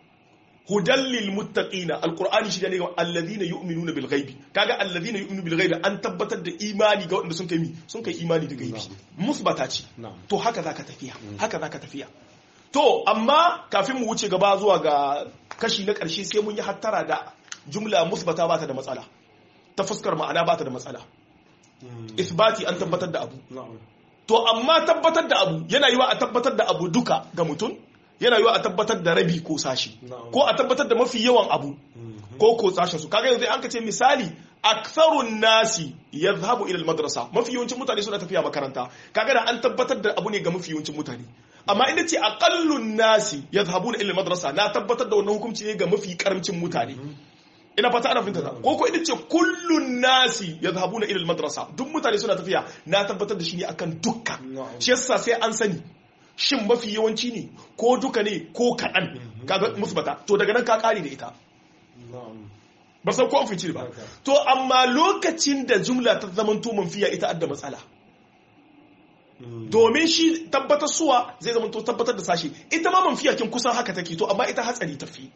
hudan lil muttaqina alqur'ani shi ne ga alladhina yu'minuna bil ghaibi kaga alladhina yu'minuna bil ghaibi an tabbatar da imani ga wanda sun kai mi sun kai imani da gaibi musbata ce na'am to haka zaka tafiya haka zaka tafiya to amma kafin mu wuce gaba zuwa ga kashi na karshe sai mun yi hattara da jumla musbata ba ta da matsala ta fuskar ma'ana ba ta da matsala isbati an tabbatar da abu na'am to amma tabbatar da abu yana yiwa a tabbatar da abu duka ga mutum yana yiwa a tabbatar da rabi ko sashi Na'am. ko a tabbatar da mafi yawan abu ko ko sashen su kaga yanzu an ka ce misali aktharun nasi yadhhabu ila madrasa mafi yawancin mutane suna tafiya makaranta kaga da an tabbatar da abu ne ga mafi yawancin mutane amma inda ce aqallun nasi yadhhabuna ila madrasa na tabbatar da wannan hukunci ne ga mafi karamcin mutane ina fata ana fahimta ta ko ko inda ce kullun nasi yadhhabuna ila madrasa duk mutane suna tafiya na tabbatar da shi ne akan dukkan Na'am. shi yasa sai an sani shin mafi yawanci ne ko duka ne ko kaɗan kaga musbata to daga nan ka ƙare da ita na'am ba san ko an fice ba Haka. to amma lokacin da jumla ta zamanto manfiya ita adda matsala Mm. domin shi tabbatar suwa zai zama to tabbatar da sashi ita ma manfiya kin kusan haka take to amma ita hatsari tafi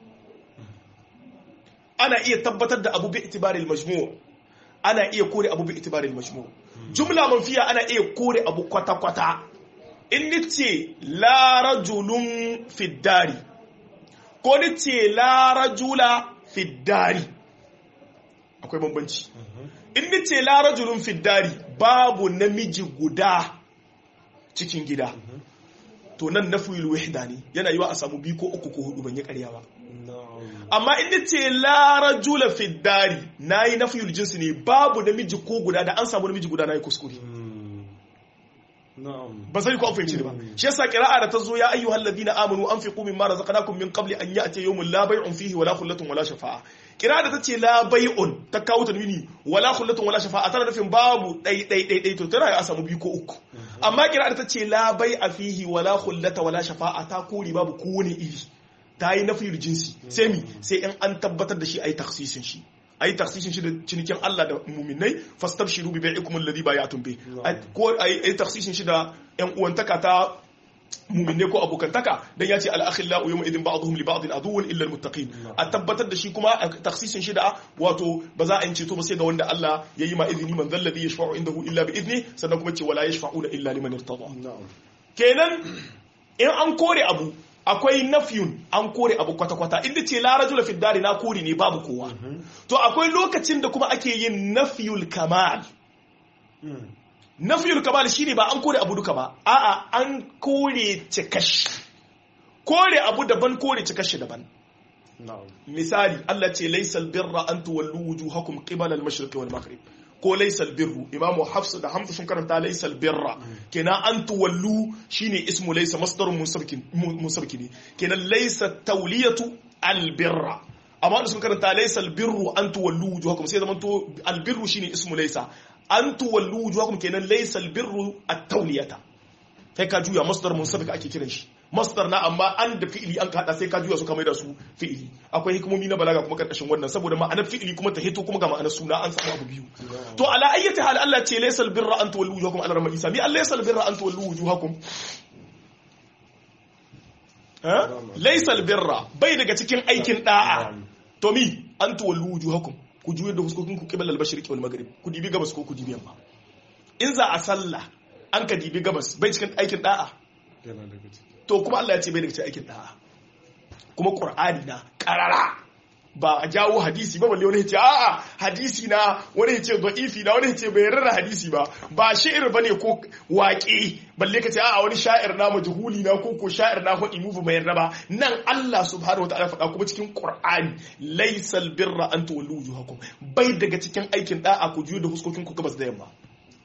ana iya tabbatar da abu bi itibaril majmu' ana iya kore abu bi itibaril majmu' jumla manfiya ana iya kore abu kwata kwata in nace la rajulun fiddari ko nace la rajula fiddari akwai bambanci in nace la rajulun fiddari babu namiji guda cikin gida to nan nafiyul wahda ne yana yiwa a samu biyu ko uku ko hudu ban yi ƙarya ba na'am amma in nace la rajula fiddari nayi nafiyul jinsi ne babu namiji ko guda da an samu namiji guda nayi kuskure Mm. na'am ba sai ku an fahimci ni ba shi yasa qira'a da ta zo ya ayyuhal ladina amanu anfiqu mimma razaqnakum min qabli an ya'ti yawmun la bay'un fihi wala khullatun wala shafa'a qira'a da tace la bay'un ta kawo tanwini wala khullatun wala shafa'a tana nufin babu dai dai dai dai to tana ya samu biyu ko uku amma qira'a da tace la bay'a fihi wala khullata wala shafa'a ta kori babu kowane iri ta yi nafiyar jinsi sai mi sai in an tabbatar da shi ayi taksisin shi ayi taksisin shi da cinikin Allah da muminai fastabshiru bi bai'ikum alladhi bay'atum bi ko ayi ayi taksisin shi da yan uwantaka ta muminai ko abokantaka dan ya ce al-akhillau yawma idin ba'dhum li ba'din aduwwun illa al-muttaqin a tabbatar da shi kuma a taksisin shi da wato ba za a yi ceto ba sai ga wanda Allah ya yi ma izini man zalladhi yashfa'u indahu illa bi idni sannan kuma ce wala yashfa'una illa liman irtada na'am kenan in an kore abu akwai nafyun an kore abu kwata-kwata inda ce la rajula fi dari na kore ne babu kowa to akwai lokacin da kuma ake yin nafyul kamal Mm. nafyul kamal shine ba an kore abu duka ba a'a an kore cikashi kore abu daban kore cikashi daban na'am misali Allah ce laysal birra an tuwallu wujuhakum qibala al-mashriqi wal maghrib ko laysal birru imamu hafs da hamza sun karanta laysal birra kenan an tuwallu shine ismu laysa masdarun munsabkin munsabki ne kenan laysa tawliyatu al-birra amma da sun karanta laysal birru an tuwallu wujuhakum sai zaman to al-birru shine ismu laysa an tuwallu wujuhakum kenan laysal birru at-tawliyata sai ka juya masdar munsabik ake kiran shi masdar na amma an da fi'ili an kada sai ka juya su kamar da su fi'ili akwai hikimomi na balaga kuma karkashin wannan saboda ma'anar fi'ili kuma ta hito kuma ga ma'anar suna an samu abu biyu to ala ayyati hal Allah ce laysal birra an tuwallu wujuhakum ala ramma isa mi Allah laysal birra an tuwallu wujuhakum ha laysal birra bai daga cikin aikin da'a to mi an tuwallu wujuhakum ku juyar da fuskokin ku qibla al-mashriqi wal maghrib ku dibi gabas ko ku dibi yamma in za a sallah an ka dibi gabas bai cikin aikin da'a yana daga ciki to kuma Allah ya ce bai daga cikin aikin da'a kuma Qur'ani na karara ba a jawo hadisi ba balle wani ya ce a'a hadisi na wani ya ce da'ifi na wani ya ce bai yarda da hadisi ba ba shi'ir bane ko waƙe balle ka ce a'a wani sha'ir na majhuli na ko ko sha'ir na hudi mu bai yarda ba nan Allah subhanahu wataala faɗa kuma cikin Qur'ani laysal birra an tuwallu wujuhakum bai daga cikin aikin da'a ku juyo da huskokin ku gabas da yamma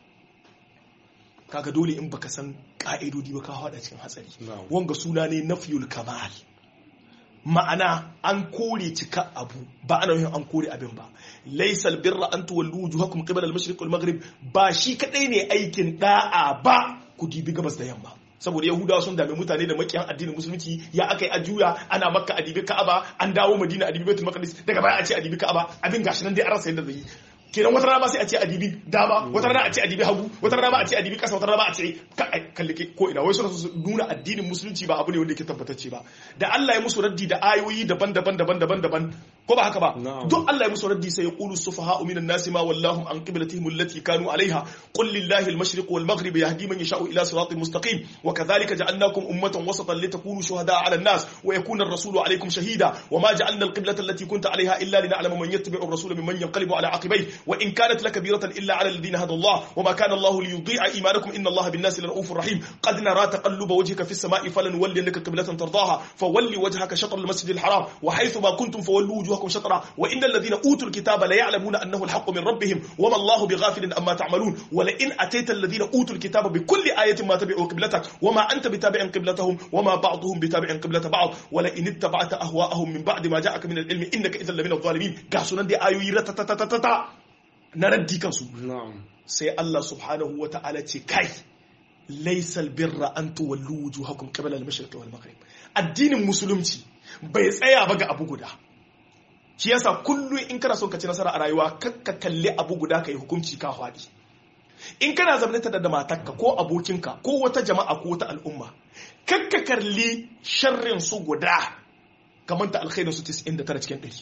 kaga dole in baka san ka'idodi ba ka hada cikin hatsari Na'am. wanga suna ne nafiyul kamal ma'ana an kore cika abu ba ana yin an kore abin ba laysal birra an tuwallu wujuhakum qibala al-mashriq wal maghrib ba shi kadai ne aikin da'a ba ku dibi gabas da yamma saboda yahudawa sun dami mutane da makiyan addinin musulunci ya aka yi ajuya ana makka a dibi ka'aba an dawo madina a dibi baitul maqdis daga baya a ce a dibi ka'aba abin gashi nan dai an rasa yadda zai yi kenan wata rana ma sai a ce a dibi dama wata rana a ce a dibi hagu wata rana ma a ce a dibi kasa wata rana ma a ce ka- ai, kalli ke- ko ina wai suna so su nuna addinin musulunci ba abu ne wanda yake tabbatacce ba da Allah ya musu raddi da ayoyi daban-daban daban-daban daban ko ba haka ba Na'am. duk Allah ya musu raddi sai ya qulu sufaha'u minan nasi ma wallahum an qiblatihim allati kanu alaiha qul lillahi al-mashriq wal maghrib yahdi man yasha'u ila siratin mustaqim wa kadhalika ja'alnakum ummatan wasatan litakunu shuhada'a 'ala an-nas wa yakuna ar-rasulu 'alaykum shahida wa ma ja'alna al-qiblata allati kunta 'alayha illa lina'lama man yattabi'u ar-rasula mimman yanqalibu 'ala 'aqibayhi wa in kanat lakabiratan illa 'ala alladhina hada Allah wa ma kana Allah liyudhi'a imanakum inna Allah bin-nasi lara'ufur rahim qad nara taqalluba wajhika fi as-sama'i falanwalliyannaka qiblatan tardaha fawalli wajhaka shatr al-masjid al-haram wa haythu ma kuntum fawallu wujuhakum shatra wa innal ladhina utul kitaba la ya'lamuna annahu al-haqqu min rabbihim wa ma Allahu bighafilin amma ta'malun wa la in atayta alladhina utul kitaba bi kulli ayatin ma tabi'u qiblatak wa ma anta bitabi'in qiblatahum wa ma ba'dhum bitabi'in qiblata ba'd wa la in ittaba'ta ahwa'ahum min ba'di ma ja'aka min al-ilmi innaka idhan lamina adh-dhalimin ga sunan dai ayoyi ratatatatata na raddi kansu na'am sai Allah subhanahu wa ta'ala ce kai laisal birra an tuwallu wujuhakum qibla al-mashriq wal maghrib addinin musulunci bai tsaya ba ga abu guda shi yasa kullum in kana son ka ci nasara a rayuwa kakka kalli abu guda ka yi hukunci ka faɗi in kana zaune ta da matarka ko abokinka ko wata jama'a ko wata al'umma kakka kalli sharrin su guda kamar ta alkhairin su 99 cikin 100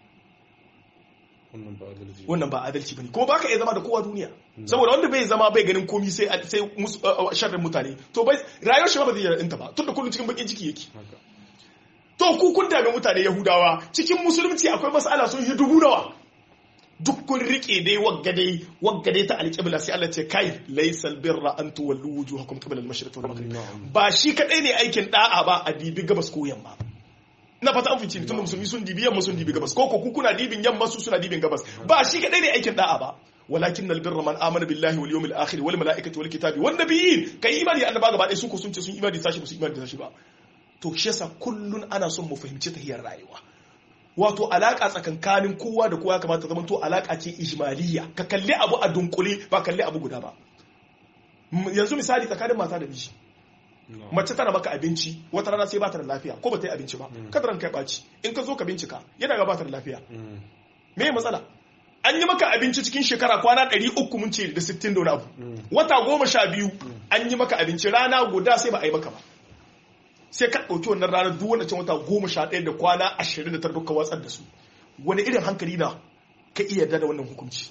wannan ba adalci wannan ba adalci bane kuma baka iya zama da kowa duniya saboda wanda bai zama bai ganin komi sai sai mus- uh, uh, sharrin mutane to bai rayuwar shi ba zai yarda ta ba tunda kullum cikin bakin ciki yake haka to ku kun dame mutane yahudawa cikin musulunci akwai mas'ala sun yi dubu nawa duk kun rike dai wagga dai wagga dai ta alƙibla sai Allah ce kai laysal birra an tuwallu wujuhakum qibla al-mashriq wal maghrib na'am ba shi kadai ne aikin da'a ba a dibi gabas ko yamma na fata an fice tun da musulmi sun dibi yamma sun dibi gabas ko ko ku kuna dibin yamma su suna dibin gabas ba shi kadai ne aikin da'a ba walakin albirra man amana billahi wal yawmil akhir wal malaikati wal kitabi wan nabiyyin kai imani da annaba gaba ɗaya su ko sun ce sun imani da sashi ba su imani da sashi ba to shi yasa kullun ana son mu fahimci tahiyar rayuwa wato alaka tsakankanin kowa da kowa kamata zama to alaka ce ijmaliyya ka kalli abu a dunkule ba kalli abu guda ba M- yanzu misali tsakanin mata da miji na'am mace tana maka abinci wata rana sai ba ta da lafiya ko ba ta yi abinci ba kada ranka ya ɓaci in ka zo ka bincika yana ga ba ta da lafiya Mm. me matsala an yi maka abinci cikin shekara kwana 300 mun ce da 60 da wani abu Mm. wata goma sha biyu an yi maka abinci rana guda sai ba a yi maka ba sai ka ɗauki wannan ranar duk wanda can wata goma sha ɗaya da kwana ashirin da tara duka watsar da su wani irin hankali na ka iya yarda da wannan hukunci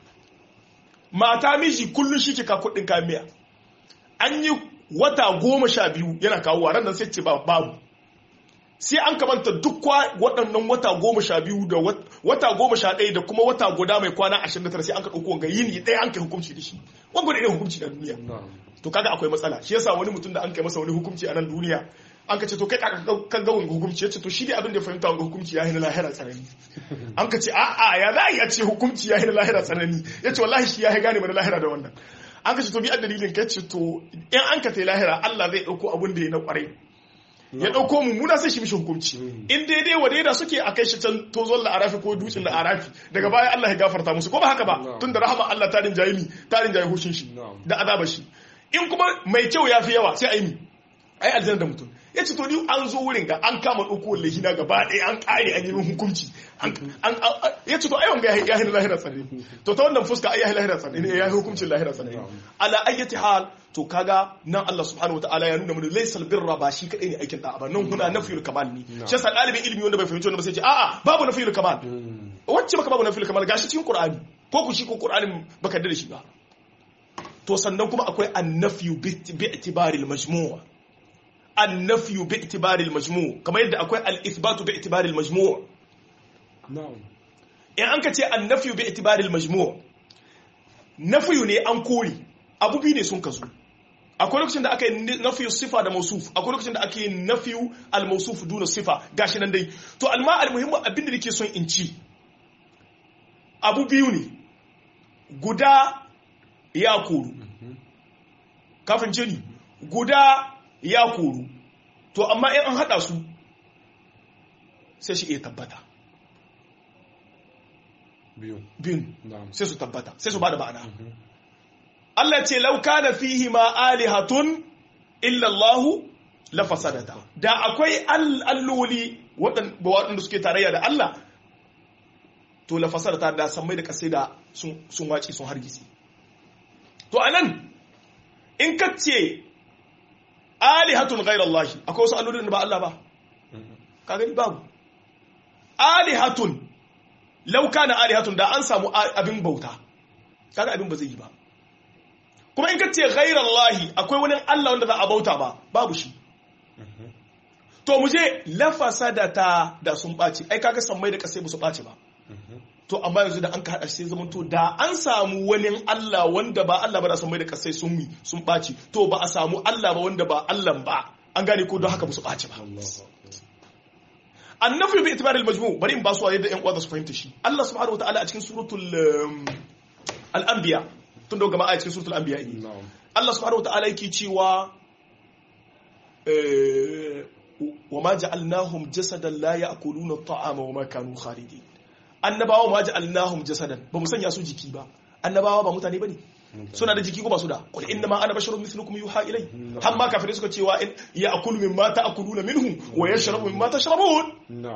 mata miji kullum shi ke ka kuɗin kayan miya an yi wata goma sha biyu yana kawo ran nan sai ce ba babu sai an kamanta duk kwa- waɗannan wata goma sha biyu da wat- wata goma sha ɗaya da kuma wata guda mai kwana ashirin da tara sai an ka ɗauko wanga yini ɗaya an kai hukunci da shi wanga da irin hukunci na duniya na'am to kaga akwai matsala shi yasa wani mutum da an kai masa wani hukunci a nan duniya an ka ce to kai ka kan ga wani hukunci yace to shi dai abin da ya fahimta wani hukunci ya hina lahira tsanani an ka ce a'a ya za a iya ce hukunci ya hina lahira tsanani yace wallahi shi ya hi gane mana lahira da wannan an ka ce to bi a dalilin kai ce to in an ka tai lahira Allah zai dauko abin da ya na kwarai ya dauko mummuna sai shi mishi hukunci in daidai wa daida suke a kai shi can tozon la'arafi ko dutsen la'arafi daga baya Allah ya gafarta musu ko ba haka ba Na'am. tun da rahama Allah ta rinjaye mi ta rinjaye hushin shi Na'am. da azaba shi in kuma mai kyau ya fi yawa sai a yi mi ai aljanna da mutum ya ce to ni an zo wurin ga an kama ɗauko lahina gaba ɗaya an ƙare an yi min hukunci An- an- an- ya ce to ai wanga ya yi lahira tsare to ta wannan fuska ai ya yi lahira tsare ne ya yi hukuncin lahira tsare ala ayyati hal to kaga nan Allah subhanahu wataala ya nuna mana laysal birra ba shi kadai ne aikin da'a ba nan kuna nafiyul kamal ne shi yasa ɗalibin ilimi wanda bai fahimci wannan ba sai ce a'a babu nafiyul kamal Mm. wacce baka babu nafiyul kamal gashi cikin qur'ani ko ku shi ko qur'anin baka da shi ba to sannan kuma akwai annafiyu bi itibari al-majmu' annafiyu bi itibari al-majmu' kamar yadda akwai al-ithbatu bi itibari al-majmu' na'am in an ka ce annafiyu bi itibari al-majmu' nafiyu ne an kore abu biyu ne sun kasu akwai lokacin da aka yi nafiyu sifa da mausuf akwai lokacin da aka yi nafiyu al-mausuf duna sifa gashi nan dai to alma al-muhimmu abin da nake son in ci abu biyu ne guda ya koru kafin ce ni guda ya koru to amma in an haɗa su sai shi iya tabbata biyu biyun na'am sai su tabbata sai su ba da ma'ana Allah ce lauka da fihi ma alihatun illallahu la fasadata da akwai all- alloli waɗan- waɗanda suke tarayya da Allah to la fasadata da sammai da kasai da sun sun wace sun hargitsi to anan in ka ce alihatun ghairallahi akwai wasu allolin da ba Allah ba ka gani babu alihatun lauka na alihatun da an samu a- abin bauta kaga abin ba zai yi ba kuma in ka ce ghairallahi akwai wani Allah wanda za a bauta ba babu shi to mu je lafasa da ta da sun ɓaci ai kaga sammai da kasai ba su ɓaci ba to amma yanzu da an ka haɗa sai zama to da an samu wani Allah wanda ba Allah ba da sammai da kasai sun mi sun ɓaci to ba a samu Allah ba wanda ba Allah ba an gane ko don haka ba su ɓaci ba Allahu akbar annafi bi itibar al-majmu bari in ba su yadda yan uwa za su fahimta shi Allah subhanahu wataala a cikin suratul um, al-anbiya tun da gama a cikin suratul anbiya ne na'am Allah subhanahu wataala yake cewa eh, wa ma ja'alnahum jasadan la ya'kuluna at-ta'ama wa ma kanu khalidin annabawa ma ja'alnahum jasadan ba mu sanya su jiki ba annabawa ba mutane bane suna da jiki ko ba su da qul inna ma ana basharun mithlukum yuha ilay har ma kafirai suka cewa in ya'kulu mimma ta'kuluna minhu wa yashrabu mimma tashrabun na'am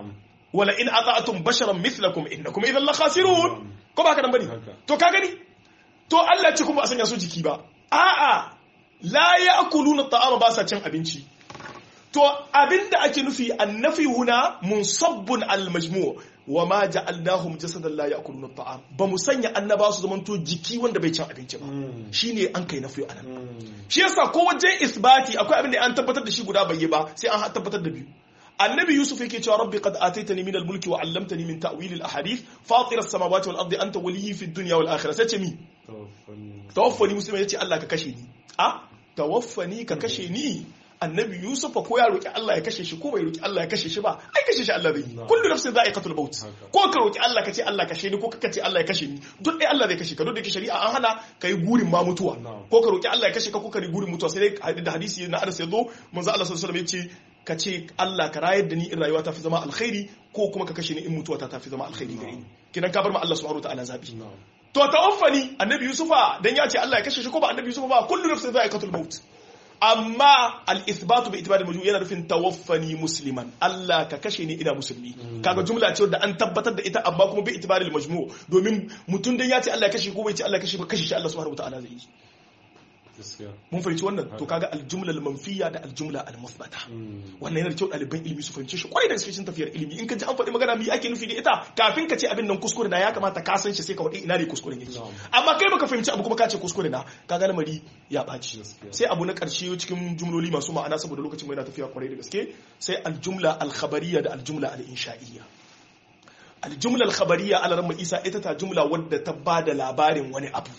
wala in ata'tum basharan mithlakum innakum idhan la khasirun ko ba ka nan bane Haka. to ka gani to Allah ce kuma a sanya su jiki ba a'a la ya'kuluna ta'ama ba sa cin abinci to abinda ake nufi annafi huna munsabbun al-majmu' wa ma ja'alnahum jasadan la ya'kuluna ta'am ba mu sanya annaba su zamanto jiki wanda bai cin abinci ba Mm. shine an kai nafi anan Mm. shi yasa ko wajen isbati akwai abin da an tabbatar da shi guda bai yi ba sai an tabbatar da biyu annabi yusuf yake cewa rabbi qad ataitani min al-mulki wa 'allamtani min ta'wil al-ahadith fatir as-samawati wal ardi anta waliyyi fid dunya wal akhirah sai ce mi Tawaffani. tawaffani musulmi yace Allah ka kashe ni a tawaffani ka kashe ni annabi yusuf ko ya roki Allah ya kashe shi ko bai roki Allah ya kashe shi ba ai kashe shi Allah zai yi Na'am. kullu nafsin za'iqatul maut Haka. ko ka roki Allah ka ce Allah kashe ni ko ka ce Allah ya kashe ni duk dai Allah zai kashe ka duk da ke shari'a an hana kai gurin ma mutuwa Na'am. ko ka roki Allah ya kashe ka ko ka gurin mutuwa sai dai da hadisi na Anas ya zo manzo Allah sallallahu alaihi wasallam ya ce ka ce Allah ka rayar da ni in rayuwa ta fi zama alkhairi ko kuma ka kashe ni in mutuwa ta fi zama alkhairi gare ni kidan ka bar ma Allah subhanahu wataala zabi Na'am. to tawaffani annabi yusufa dan ya ce Allah ya kashe shi ko ba annabi yusufa ba kullu nafsin za'iqatul maut amma al-ithbatu bi itibari majmu yana nufin tawaffani musliman Allah ka kashe ni ina musulmi kaga jumla ce wadda an tabbatar da ita amma kuma bi itibari al-majmu domin mutum dan ya ce Allah ya kashe ko bai ce Allah ya kashe ba kashe shi Allah subhanahu wataala zai yi Gaskiya. mun fahimci wannan to kaga al-jumla al-manfiya da al-jumla al-muthbata Mm. wannan yana da kyau ɗaliban ilimi su fahimci shi kwarai da gaske cikin tafiyar ilimi in ka ji an faɗi magana me ake nufi da ita kafin ka ce abin nan kuskure na ya kamata ka san shi sai ka faɗi ina ne kuskuren yake Na'am. amma kai baka fahimci abu kuma ka ce kuskure na ka ga lamari ya ɓaci Gaskiya. sai abu na ƙarshe cikin jumloli masu ma'ana saboda lokacin mai na tafiya kwarai da gaske sai aljumla alkhabariya da aljumla al-insha'iyya aljumla alkhabariya ala ramma isa ita ta jumla wadda ta ba da labarin wani abu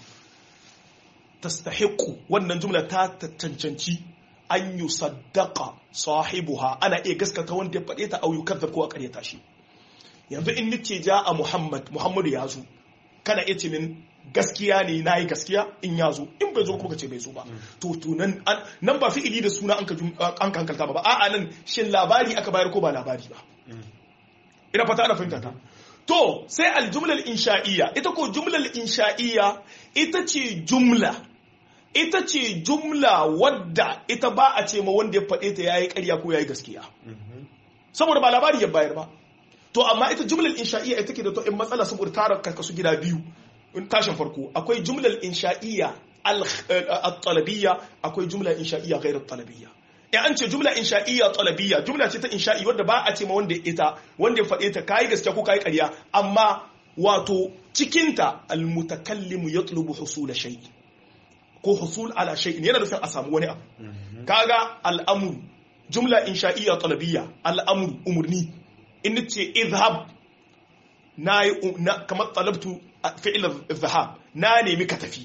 tastahiqu wannan jumla ta cancanci an yi saddaka sahibuha ana iya gaskata wanda ya faɗe ta au yukazzab ko a ƙaryata shi yanzu in nace ja a muhammad muhammadu ya zo kana iya ce min gaskiya ne na yi gaskiya in ya zo in bai zo kuma ka ce bai zo ba to to nan an- nan ba fi'ili da suna an ka jum- an ka hankalta ba ba a'a nan shin labari aka bayar ko ba labari ba ina fata ana fahimta ta to sai aljumlar insha'iyya ita ko jumlar insha'iyya ita ce jumla ita ce jumla wadda ita ba a ce ma wanda ya faɗe ta yayi ƙarya ko yayi gaskiya Mhm. saboda ba labari ya bayar ba to amma ita jumlar insha'iyya ita ke da to in matsala saboda tara karkasu gida biyu in tashin farko akwai jumlar insha'iyya al-talabiyya akwai jumla insha'iyya ghairu talabiyya in an ce jumla insha'iyya talabiyya jumla ce ta insha'i wadda ba a ce ma wanda ya ita wanda ya faɗe ta kai gaskiya ko kai ƙarya amma wato cikinta al-mutakallimu yatlubu husula shay'i ko husul ala shay'in yana nufin a samu wani abu kaga al'amuru jumla insha'iyya talabiyya al'amuru umurni in ce izhab na yi na kamar talabtu fi'il izhab na nemi ka tafi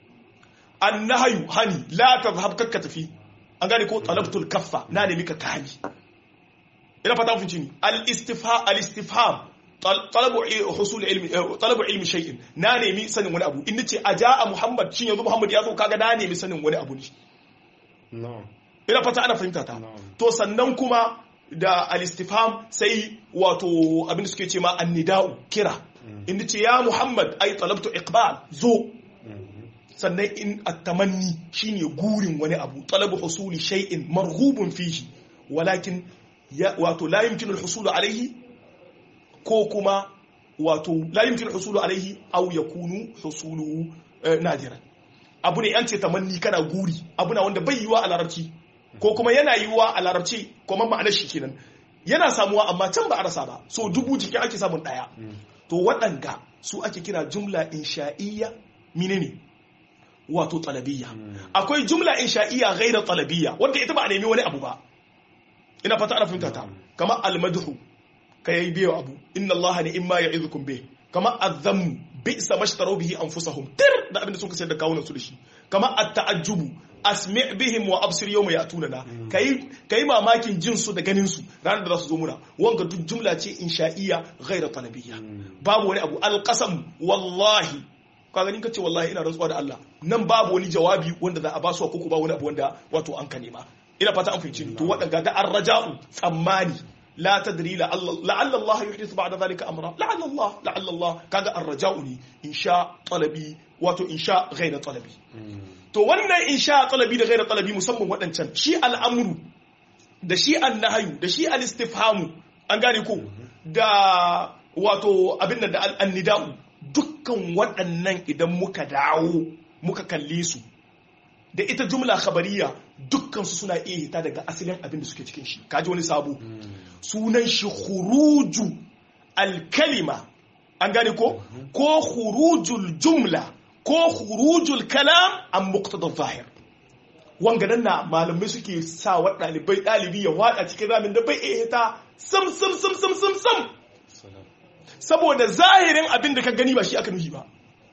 annahyu hani la tazhab kakka tafi an gane ko talabtul kaffa na nemi ka kani ina fata mun ni al istifham al istifham talabu husul ilmi talabu ilmi shay'in na nemi sanin wani abu in nace aja'a muhammad shin yanzu muhammad ya zo kaga na nemi sanin wani abu ne Na'am. ina fata ana fahimta ta Na'am. to sannan kuma da al-istifham sai wato abin da suke ce ma annida'u kira inda ce ya muhammad ai talabtu iqbal zo Mhm. sannan in at-tamanni shine gurin wani abu talabu husuli shay'in marghubun fihi walakin ya wato la yumkinu al-husul alayhi ko kuma wato la yumkinu al-husul alayhi aw yakunu husuluhu eh, nadiran abu ne an ce tamanni kana guri abu na wanda bai yiwa a larabci ko kuma yana yiwa a larabci kuma ma'anar shi kenan yana samuwa amma can ba a rasa ba so dubu jikin ake samun daya to waɗanga su ake kira jumla insha'iyya menene wato talabiyya akwai jumla insha'iyya ghaira talabiyya wanda ita ba a nemi wani abu ba ina fata ana fahimta ta kama almadhu ka yayi biyo abu inna allaha ni imma ya'idukum bih kama azammu bi'sa mashtaru bihi anfusahum tir da abin da suka sayar da kawunan su da shi kama at-ta'ajjubu asmi' bihim wa absir yawma ya'tunana kai kai mamakin jin su da ganin su ranar da za su zo muna wanga duk jumla ce insha'iyya ghaira talabiyya babu wani abu alqasam wallahi ka ganin kace wallahi ina rantsuwa da Allah nan babu wani jawabi wanda za a ba su ko ko ba wani abu wanda wato an ka nema ina fata an fahimci ni to waɗanda ga arraja'u tsammani la tadri la'alla Allah yuhdithu ba'da dhalika amra la'alla Allah la'alla Allah kaga arraja'u ne insha talabi wato insha ghayra talabi to wannan insha talabi da ghayra talabi musamman waɗancan shi al'amru da shi annahyu da shi al-istifhamu an gane ko da wato abin da annida'u dukkan waɗannan idan muka dawo muka kalle su da ita jumla khabariya dukkan su suna iya hita daga asalin abin da suke cikin shi kaji wani sabo sunan shi khuruju alkalima an gane ko ko khurujul jumla ko khurujul kalam an muqtada zahir wanga nan na malamai suke sa wa ɗalibai ɗalibi ya wada cikin ramin da bai iya hita sam sam sam sam sam sam saboda zahirin abin da ka gani ba shi aka nuhi ba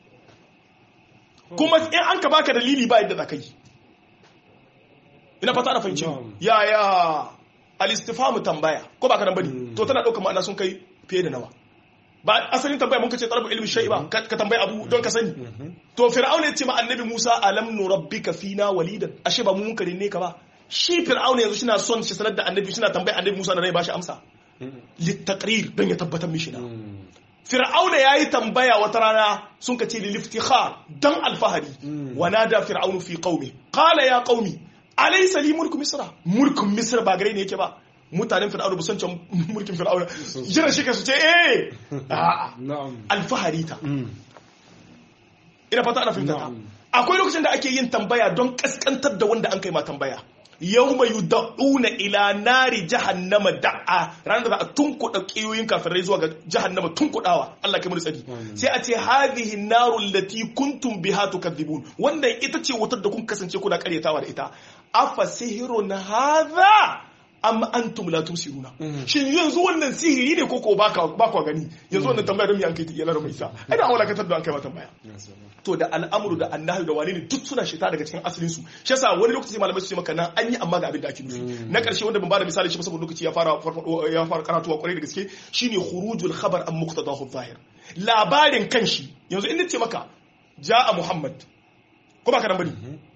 kuma in an ka baka dalili ba yadda za ka yi ina fata na fahimci ya ya alistifamu tambaya ko ba ka nan bane to tana ɗaukar ma'ana sun kai fiye da nawa ba asalin tambaya mun kace talabu ilmi shay'i ba ka tambayi abu don ka sani to fir'auna yace ma annabi Musa alam nurabbika fina walidan ashe ba mu mun kare ne ka ba shi fir'auna yanzu shina son shi sanar da annabi shina tambaya annabi Musa da rai bashi amsa litaqrir don ya tabbatar mishi na fir'auna yayi tambaya wata rana sun kace lil iftikhar dan alfahari wa nada fir'aunu fi qaumi qala ya qaumi alaysa li mulku misra mulkun misra ba gare ne yake ba mutanen fir'auna busan can mulkin fir'auna jira shi su ce eh alfahari ta ina fata ana fahimta ta akwai lokacin da ake yin tambaya don kaskantar da wanda an kai ma tambaya yau mai yuda'una ila nari jahannama da'a ranar da za a tunkuɗa ƙiyoyin kafirai zuwa ga jahannama tunkuɗawa Allah kai mu tsari sai a ce hadhihi naru allati kuntum biha tukadzibun wannan ita ce wutar da kun kasance kuna karyatawa da ita afa sihirun hadha amma antum la tusiruna shin yanzu wannan sihiri ne ko ko baka baka gani yanzu wannan tambaya don me an kai yana da mai sa ai da awala katar da an kai ma tambaya to da al'amuru da annahi da wani ne duk suna shita daga cikin asalin su shi yasa wani lokaci malamai su ce maka nan an yi amma ga abin da ake nufi na karshe wanda ban bada misali shi saboda lokaci ya fara ya fara karatuwa kwarai da gaske shine khurujul khabar an muqtadahu zahir labarin kanshi yanzu in ce maka ja'a muhammad ko baka nan bane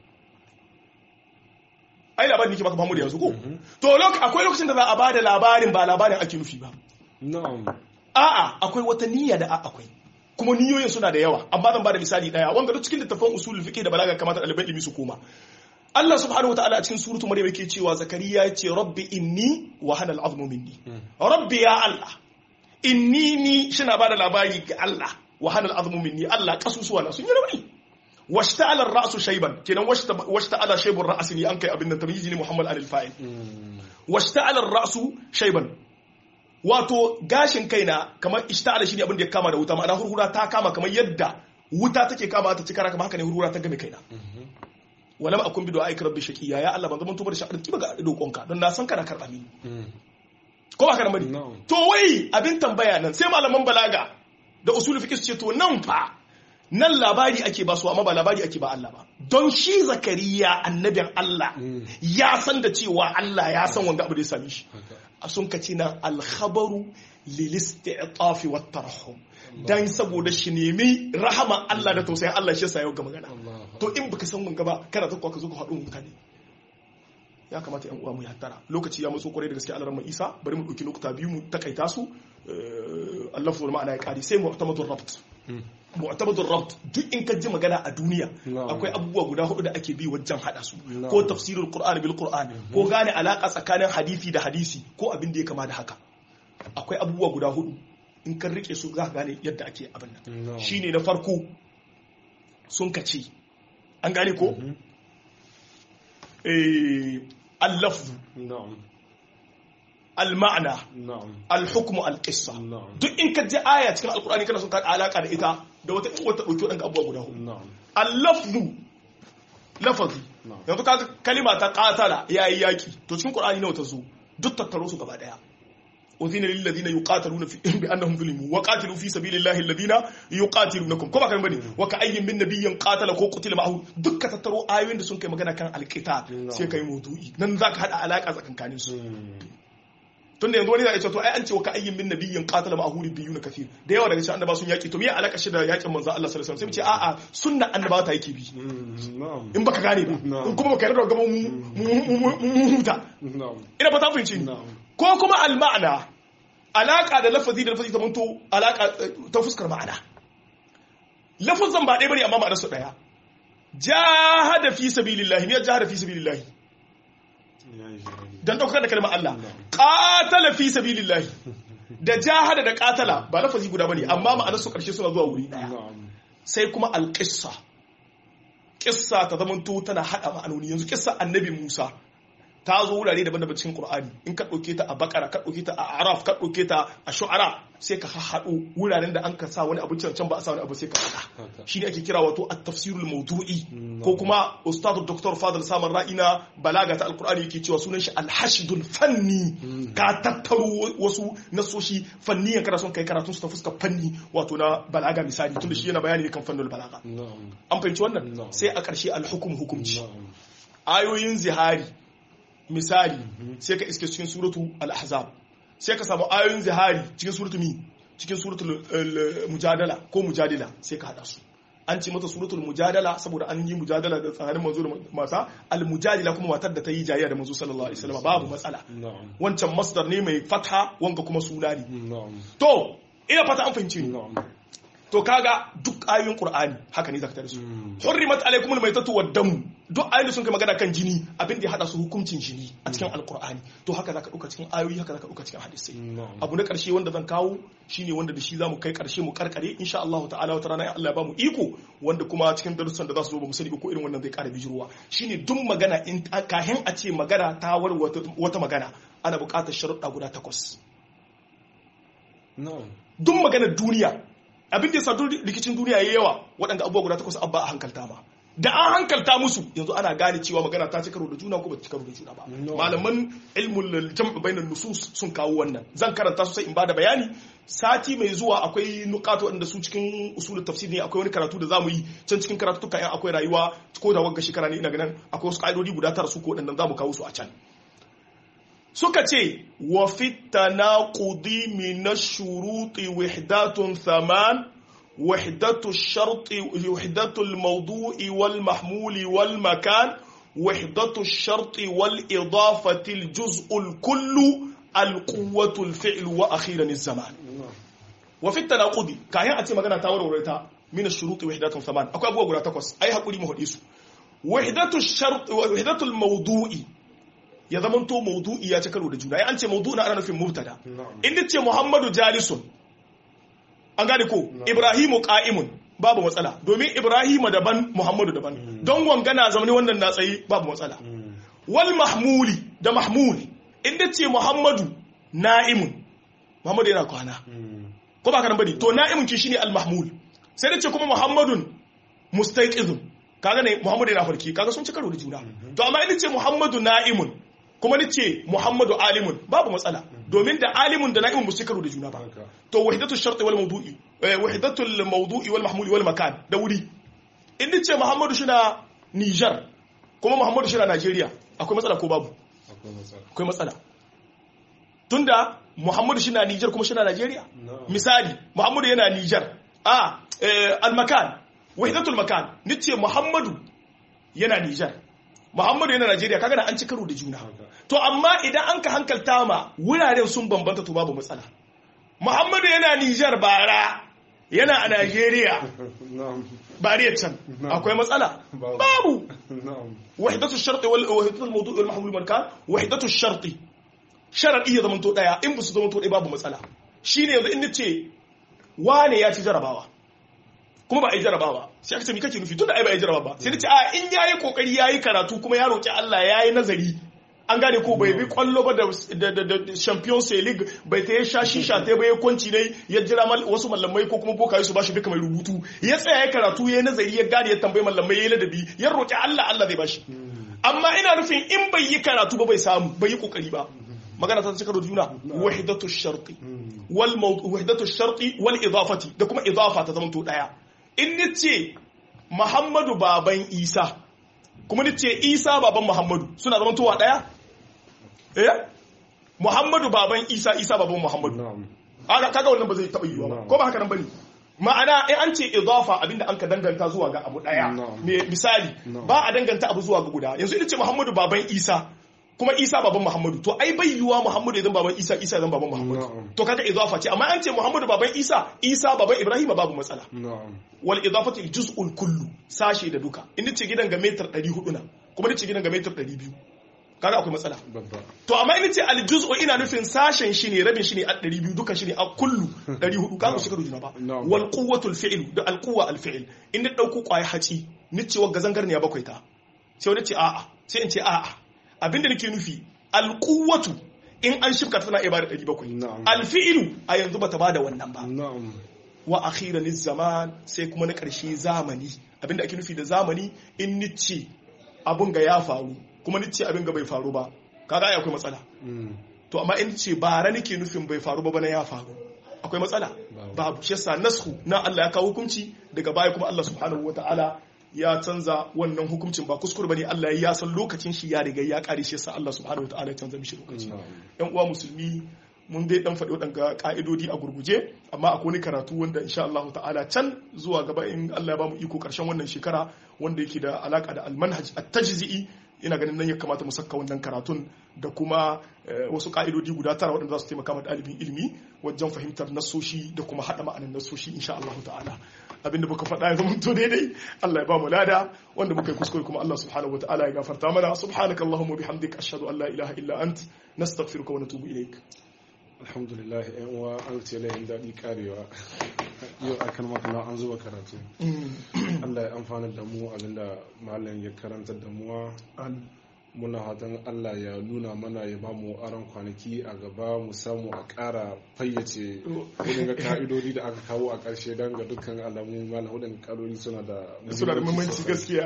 ai labarin nake baka Muhammadu yanzu ko to akwai lokacin da za a bada labarin ba labarin ake nufi ba a'a akwai wata niyya da akwai kuma niyoyin suna da yawa amma zan bada misali daya wanda duk cikin littafin usulul fiqh da balaga kamata ɗaliban ilimi su koma Allah subhanahu wataala a cikin suratu Maryam yake cewa Zakariya ya ce rabbi inni wa hana al'azmu minni rabbi ya Allah inni ni shina bada labari ga Allah wa hana al'azmu minni Allah kasusuwa na sun yi rauni washta'ala ar-ra'su shayban kenan washta'ala shaybur ra'si ne an kai abin da tamyizi ne Muhammad al-fa'il washta'ala ar-ra'su shayban wato gashin kaina kamar ishta'ala shine abin da ya kama da wuta ma'ana hurhura ta kama kamar yadda wuta take kama ta cikara kamar haka ne hurhura ta game kaina walam akun bi du'aika rabbi shaqiya ya Allah ban zaman tubar sha'ar ki ga dokonka don na san kana karba ni ko ba kana bari to wai abin tambaya nan sai malaman balaga da usul fiqh ce to nan fa nan labari ake ba su amma ba labari ake ba Allah ba don shi zakariya annabin Allah ya san da cewa Allah ya san wanda abu da ya same shi a sun kace nan alkhabaru lil isti'taf wa tarhum dan saboda shi nemi rahama Allah da tausayin Allah shi yasa yau ga magana to in baka san wanga ba kana ta ka zo ka haɗu mutane ya kamata yan uwa mu hattara lokaci ya matso kwarai da gaske Allah Isa bari mu dauki lokuta biyu mu takaita su Allah fa ma'ana ya kari sai mu'tamadur rabt mu'tabadur rabt duk in ka ji magana a duniya akwai abubuwa guda hudu da ake bi wajen hada su ko tafsirul qur'an bil qur'an ko gane alaka tsakanin hadisi da hadisi ko abin da ya kama da haka akwai abubuwa guda hudu in kan rike su za ka gane yadda ake abin nan shine na farko sun kace an gane ko eh al-lafz al-ma'na al-hukmu al-qissa duk in ka ji aya cikin alkur'ani kana son ka alaka da ita da wata in wata dauki wadannan abubuwa guda hudu al-lafzu lafazi yanzu ka kalima ta qatala yayi yaki to cikin qur'ani nawa ta zo duk tattaro su gaba daya أذن للذين يقاتلون في بأنهم ظلموا وقاتلوا في سبيل الله الذين يقاتلونكم كما كان بني وكأي من نبي قاتل كو قتل معه دك تترو آيوين da sun kai magana kan alqital sai kai maudu'i nan zaka hada alaka tsakankanin su tunda yanzu wani zai ce to ai an ce wa ka'ayyin min nabiyyin qatala ma'ahu nabiyyun kathir da yawa daga cikin annaba sun yaki to me alaka shi da yakin manzo Allah sallallahu alaihi wasallam sai mu ce a'a sunna annaba ta yake bi in baka gane ba in kuma baka yarda gaba mu huta ina fata fahimci ko kuma al-ma'ana alaka da lafazi da lafazi ta manto alaka ta fuskar ma'ana lafazan ba ɗaya bane amma ma'anar su ɗaya jahada fi sabilillahi me jahada fi sabilillahi dan daukar da kalmar Allah qatala fi sabilillahi da jahada da qatala ba lafazi guda bane amma ma'anar su karshe suna zuwa wuri daya na'am sai kuma alqissa kissa ta zamanto tana hada ma'anoni yanzu kissa annabi Musa ta zo wurare daban-daban cikin Qur'ani in ka dauke ta a Bakara ka dauke ta a Araf ka dauke ta a Shu'ara sai ka haɗo wuraren da an ka sa wani abu can can ba a sa wani abu sai ka haɗa haka shine ake kira wato at-tafsirul mawdu'i Mm. ko kuma ustadu Dr. Fadl Samar Ra'ina balaga ta Alqur'ani yake cewa sunan shi al-hashdul fanni Mm. ka tattaro wasu nasoshi fanniyan kana son kai karatun su ta fuskar fanni wato na balaga misali tunda shi yana bayani ne kan fannin balaga na'am an fahimci wannan No. sai a ƙarshe al-hukum hukumci na'am ayoyin zihari misali sai ka iske cikin suratu al-ahzab sai ka samu ayoyin zihari cikin suratu mi cikin suratul al- mujadala ko mujadila sai ka hada su an ce mata suratul mujadala saboda an yi mujadala da tsakanin manzo da mata al-mujadila kuma matar da ta yi jayayya da manzo sallallahu alaihi wasallam babu matsala na'am wancan masdar ne mai fatha wanga kuma suna ne na'am to ina fata an fahimci ni na'am to kaga duk ayoyin qur'ani haka ne zaka tare su Mm. hurrimat alaikum almaytatu wad-dam duk ayoyin sun kai magana kan jini abin da ya hada su hukuncin jini a cikin alqur'ani to haka zaka dauka cikin ayoyi haka zaka dauka cikin hadisi na'am abu na karshe wanda zan kawo shine wanda da shi zamu kai karshe mu karkare insha Allah ta'ala wata rana in Allah ya bamu iko wanda kuma cikin darussan da za su zo ba mu sani ba ko irin wannan zai kara bijirwa shine duk magana in kahin a ce magana ta war wata wata magana ana buƙatar sharuɗa guda takwas na'am duk maganar duniya abin da ya sa duk rikicin duniya ya yawa waɗanda abubuwa guda takwas abba a hankalta ma da an hankalta musu yanzu ana gane cewa magana ta ci karo da juna ko ba ta ci karo da juna ba No. malaman ilmul jam'u bainan nusus sun kawo wannan zan karanta su sai in bada bayani sati mai zuwa akwai nukato wanda su cikin usulul tafsir ne akwai wani karatu da zamu yi can cikin karatu tuka yan akwai rayuwa ko da wagga shekara ne ina ganin akwai wasu ka'idodi guda tara su ko waɗannan zamu kawo su a can suka ce wa fitana qudi min ash-shuruti wahdatun thaman wahdatu ash-sharti wahdatu al-mawdu'i wal mahmuli wal makan wahdatu ash-sharti wal idafati al-juz'u al-kullu al-quwwatu al-fi'l wa akhiran az-zaman na'am wa fi tanaqudi kayan a ce magana ta warware ta min ash-shuruti wahdatun thaman akwai abubuwa guda takwas ai hakuri mu hade su wahdatu ash-shart wahdatu al-mawdu'i ya zamanto mawdu'i ya ci karo da juna ai an ce mawdu'i na ana nufin mubtada na'am in ce muhammadu jalisun an gane ko ibrahimu qa'imun babu matsala domin ibrahimu daban muhammadu daban don wangana zamani wannan na tsaye babu matsala Mm. wal mahmuli da mahmuli inda ce muhammadu na'imun muhammadu yana kwana Mm. ko ba ka nan bane to na'imun ki shine al mahmul sai da ce kuma muhammadun mustaqizun kaga ne muhammadu yana farki kaga sun ci karo da juna to amma inda ce muhammadu na'imun kuma ni ce muhammadu alimun babu matsala domin da alimun da na'imun ba su ci karo da juna ba haka to wahidatu sharti wal mawdu'i eh, wahidatu al mawdu'i wal mahmuli wal makan da wuri in ce muhammadu shi na Niger kuma muhammadu shi na Najeriya akwai matsala ko babu akwai matsala akwai matsala tunda muhammadu shi na Niger kuma shi na Najeriya na'am misali muhammadu yana Niger a eh, al makan wahidatul makan nice muhammadu yana Niger muhammadu yana Najeriya kaga da an ci karo da juna haka to amma idan an ka hankalta ma wuraren sun bambanta to babu matsala muhammadu yana nijar bara yana a najeriya na'am bariyar can No. akwai matsala Babu. babu na'am wahidatu sharti wal wahidatu al mawdu' wal mahmul wal makan wahidatu sharti sharadi ya zamanto daya in ba su zamanto daya babu matsala shine yanzu in nace wane ya ci jarabawa kuma ba a yi jarabawa sai aka ce mi kake nufi tunda ai ba a yi jarabawa ba sai nace a in yayi kokari yayi karatu kuma ya roki Allah yayi nazari an gane ko bai bi kwallo ba da da da, da Champions League bai ta ya sha shisha ta bai kwanci ne ya jira mal, wasu mallamai ko kuma bokaye su bashi duka mai rubutu ya tsaya ya karatu ya nazari ya gane ya tambayi mallamai ya ladabi ya roki Allah Allah zai bashi amma ina nufin in bai yi karatu ba bai samu bai yi kokari ba magana ta cika da juna wahidatu sharti wal mawdu wahidatu sharti wal idafati da kuma idafa ta zamanto daya in nace Muhammadu baban Isa kuma nace Isa baban Muhammadu suna zamantowa daya eh Muhammadu baban Isa Isa baban Muhammadu na'am Aga- kaga wannan ba zai taɓa yiwuwa ba No. ko ba haka nan bane ma'ana in an ce idafa abinda an ka danganta zuwa ga abu daya No. me misali No. ba a danganta abu zuwa ga guda yanzu ina ce Muhammadu baban Isa kuma Isa baban Muhammadu to ai bai yiwuwa Muhammadu idan baban Isa Isa idan baban Muhammadu No. to kaga idafa ce amma an ce Muhammadu baban Isa Isa baban Ibrahim babu matsala na'am wal idafatu al juz'ul kullu sashe da duka in ce gidan ga metar 400 na kuma ce gidan ga metar 200 kaga akwai matsala babba to amma in ce aljuz'u ina nufin sashen shi ne rabin shi ne a 200 dukan shi ne a kullu 400 kaga shi ka juna ba Na'am. wal quwwatul fi'l da al quwwa al fi'l in da dauko kwaya haci ni ce wagga zangarniya bakwai ta sai wani ce a'a sai in ce a'a abinda nake nufi al quwwatu in an shifka tana iya bada 700 Na'am. al fi'lu a yanzu bata bada wannan ba na'am wa akhiran zaman sai kuma na ƙarshe zamani abinda ake nufi da zamani in nice abun ga ya faru kuma nice abin ga bai faru ba kaga ai akwai matsala Mm. to amma in ce bara nake nufin bai faru ba bana ya faru akwai matsala Babu. babu shi yasa nashu na Allah ya kawo hukunci daga baya kuma Allah subhanahu wataala ya canza wannan hukuncin ba kuskure bane Allah ya san lokacin shi ya riga ya kare shi yasa Allah subhanahu wataala ya canza mishi lokaci Na'am. yan uwa musulmi mun dai dan faɗi waɗanga ka'idodi a gurguje amma akwai wani karatu wanda insha Allah ta'ala can zuwa gaba in Allah ya bamu iko karshen wannan shekara wanda yake da alaka da almanhaj at-tajzi'i ina ganin nan ya kamata mu saka wannan karatun da kuma eh, wasu ka'idodi guda tara waɗanda za su taimaka ma ɗalibin ilimi wajen fahimtar nasoshi da kuma haɗa ma'anar nasoshi insha Allah ta'ala abinda muka faɗa ya zama to daidai Allah ya ba mu lada wanda muka yi kuskure kuma Allah subhanahu wataala ya gafarta mana subhanakallahumma bihamdika ashhadu an la ilaha illa ant nastaghfiruka wa natubu ilaik alhamdulillah yan uwa an ce layin daɗi karewa yau akan makana an zuba karatu Allah ya amfana da mu abinda malam ya karanta da muwa muna hatan Allah ya nuna mana ya ba mu aron kwanaki a gaba mu samu a ƙara fayyace irin ga ka'idodi da aka kawo a ƙarshe don ga dukkan alamu malam hudun kaloli suna da suna da muhimmanci gaskiya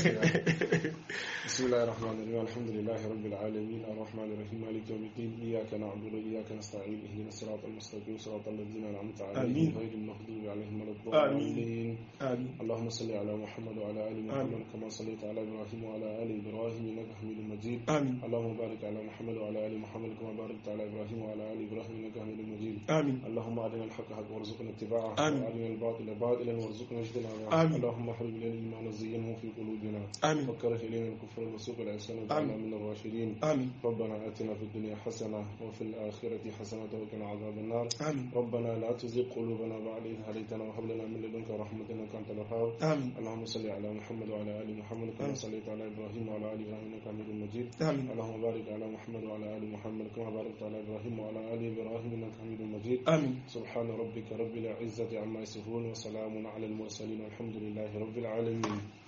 بسم الله الرحمن الرحيم الحمد لله رب العالمين الرحمن الرحيم مالك يوم الدين اياك نعبد واياك نستعين اهدنا الصراط المستقيم صراط الذين انعمت عليهم آمين. غير المغضوب عليهم ولا الضالين amin اللهم صل على محمد وعلى ال محمد كما صليت على ابراهيم وعلى ال ابراهيم انك حميد مجيد amin اللهم بارك على محمد وعلى ال محمد كما باركت على ابراهيم وعلى ال ابراهيم انك حميد مجيد amin اللهم ارنا الحق حقا وارزقنا اتباعه آمين. وارنا الباطل باطلا وارزقنا اجتنابه آمين. اللهم حبب الينا الايمان وزينه في قلوبنا amin وكره الينا الكفر والفسوق والعصيان واجعلنا من الراشدين amin ربنا اتنا في الدنيا حسنه وفي الاخره حسنه وقنا عذاب النار amin ربنا لا تزغ قلوبنا بعد إذ هديتنا وهب لنا من لدنك رحمة إنك أنت الوهاب amin اللهم صل على محمد وعلى آل محمد كما آمين. صليت على إبراهيم وعلى آل إبراهيم إنك حميد مجيد amin اللهم بارك على محمد وعلى آل محمد كما باركت على إبراهيم وعلى آل إبراهيم إنك حميد مجيد amin سبحان ربك رب العزة عما يصفون وسلام على المرسلين والحمد لله رب العالمين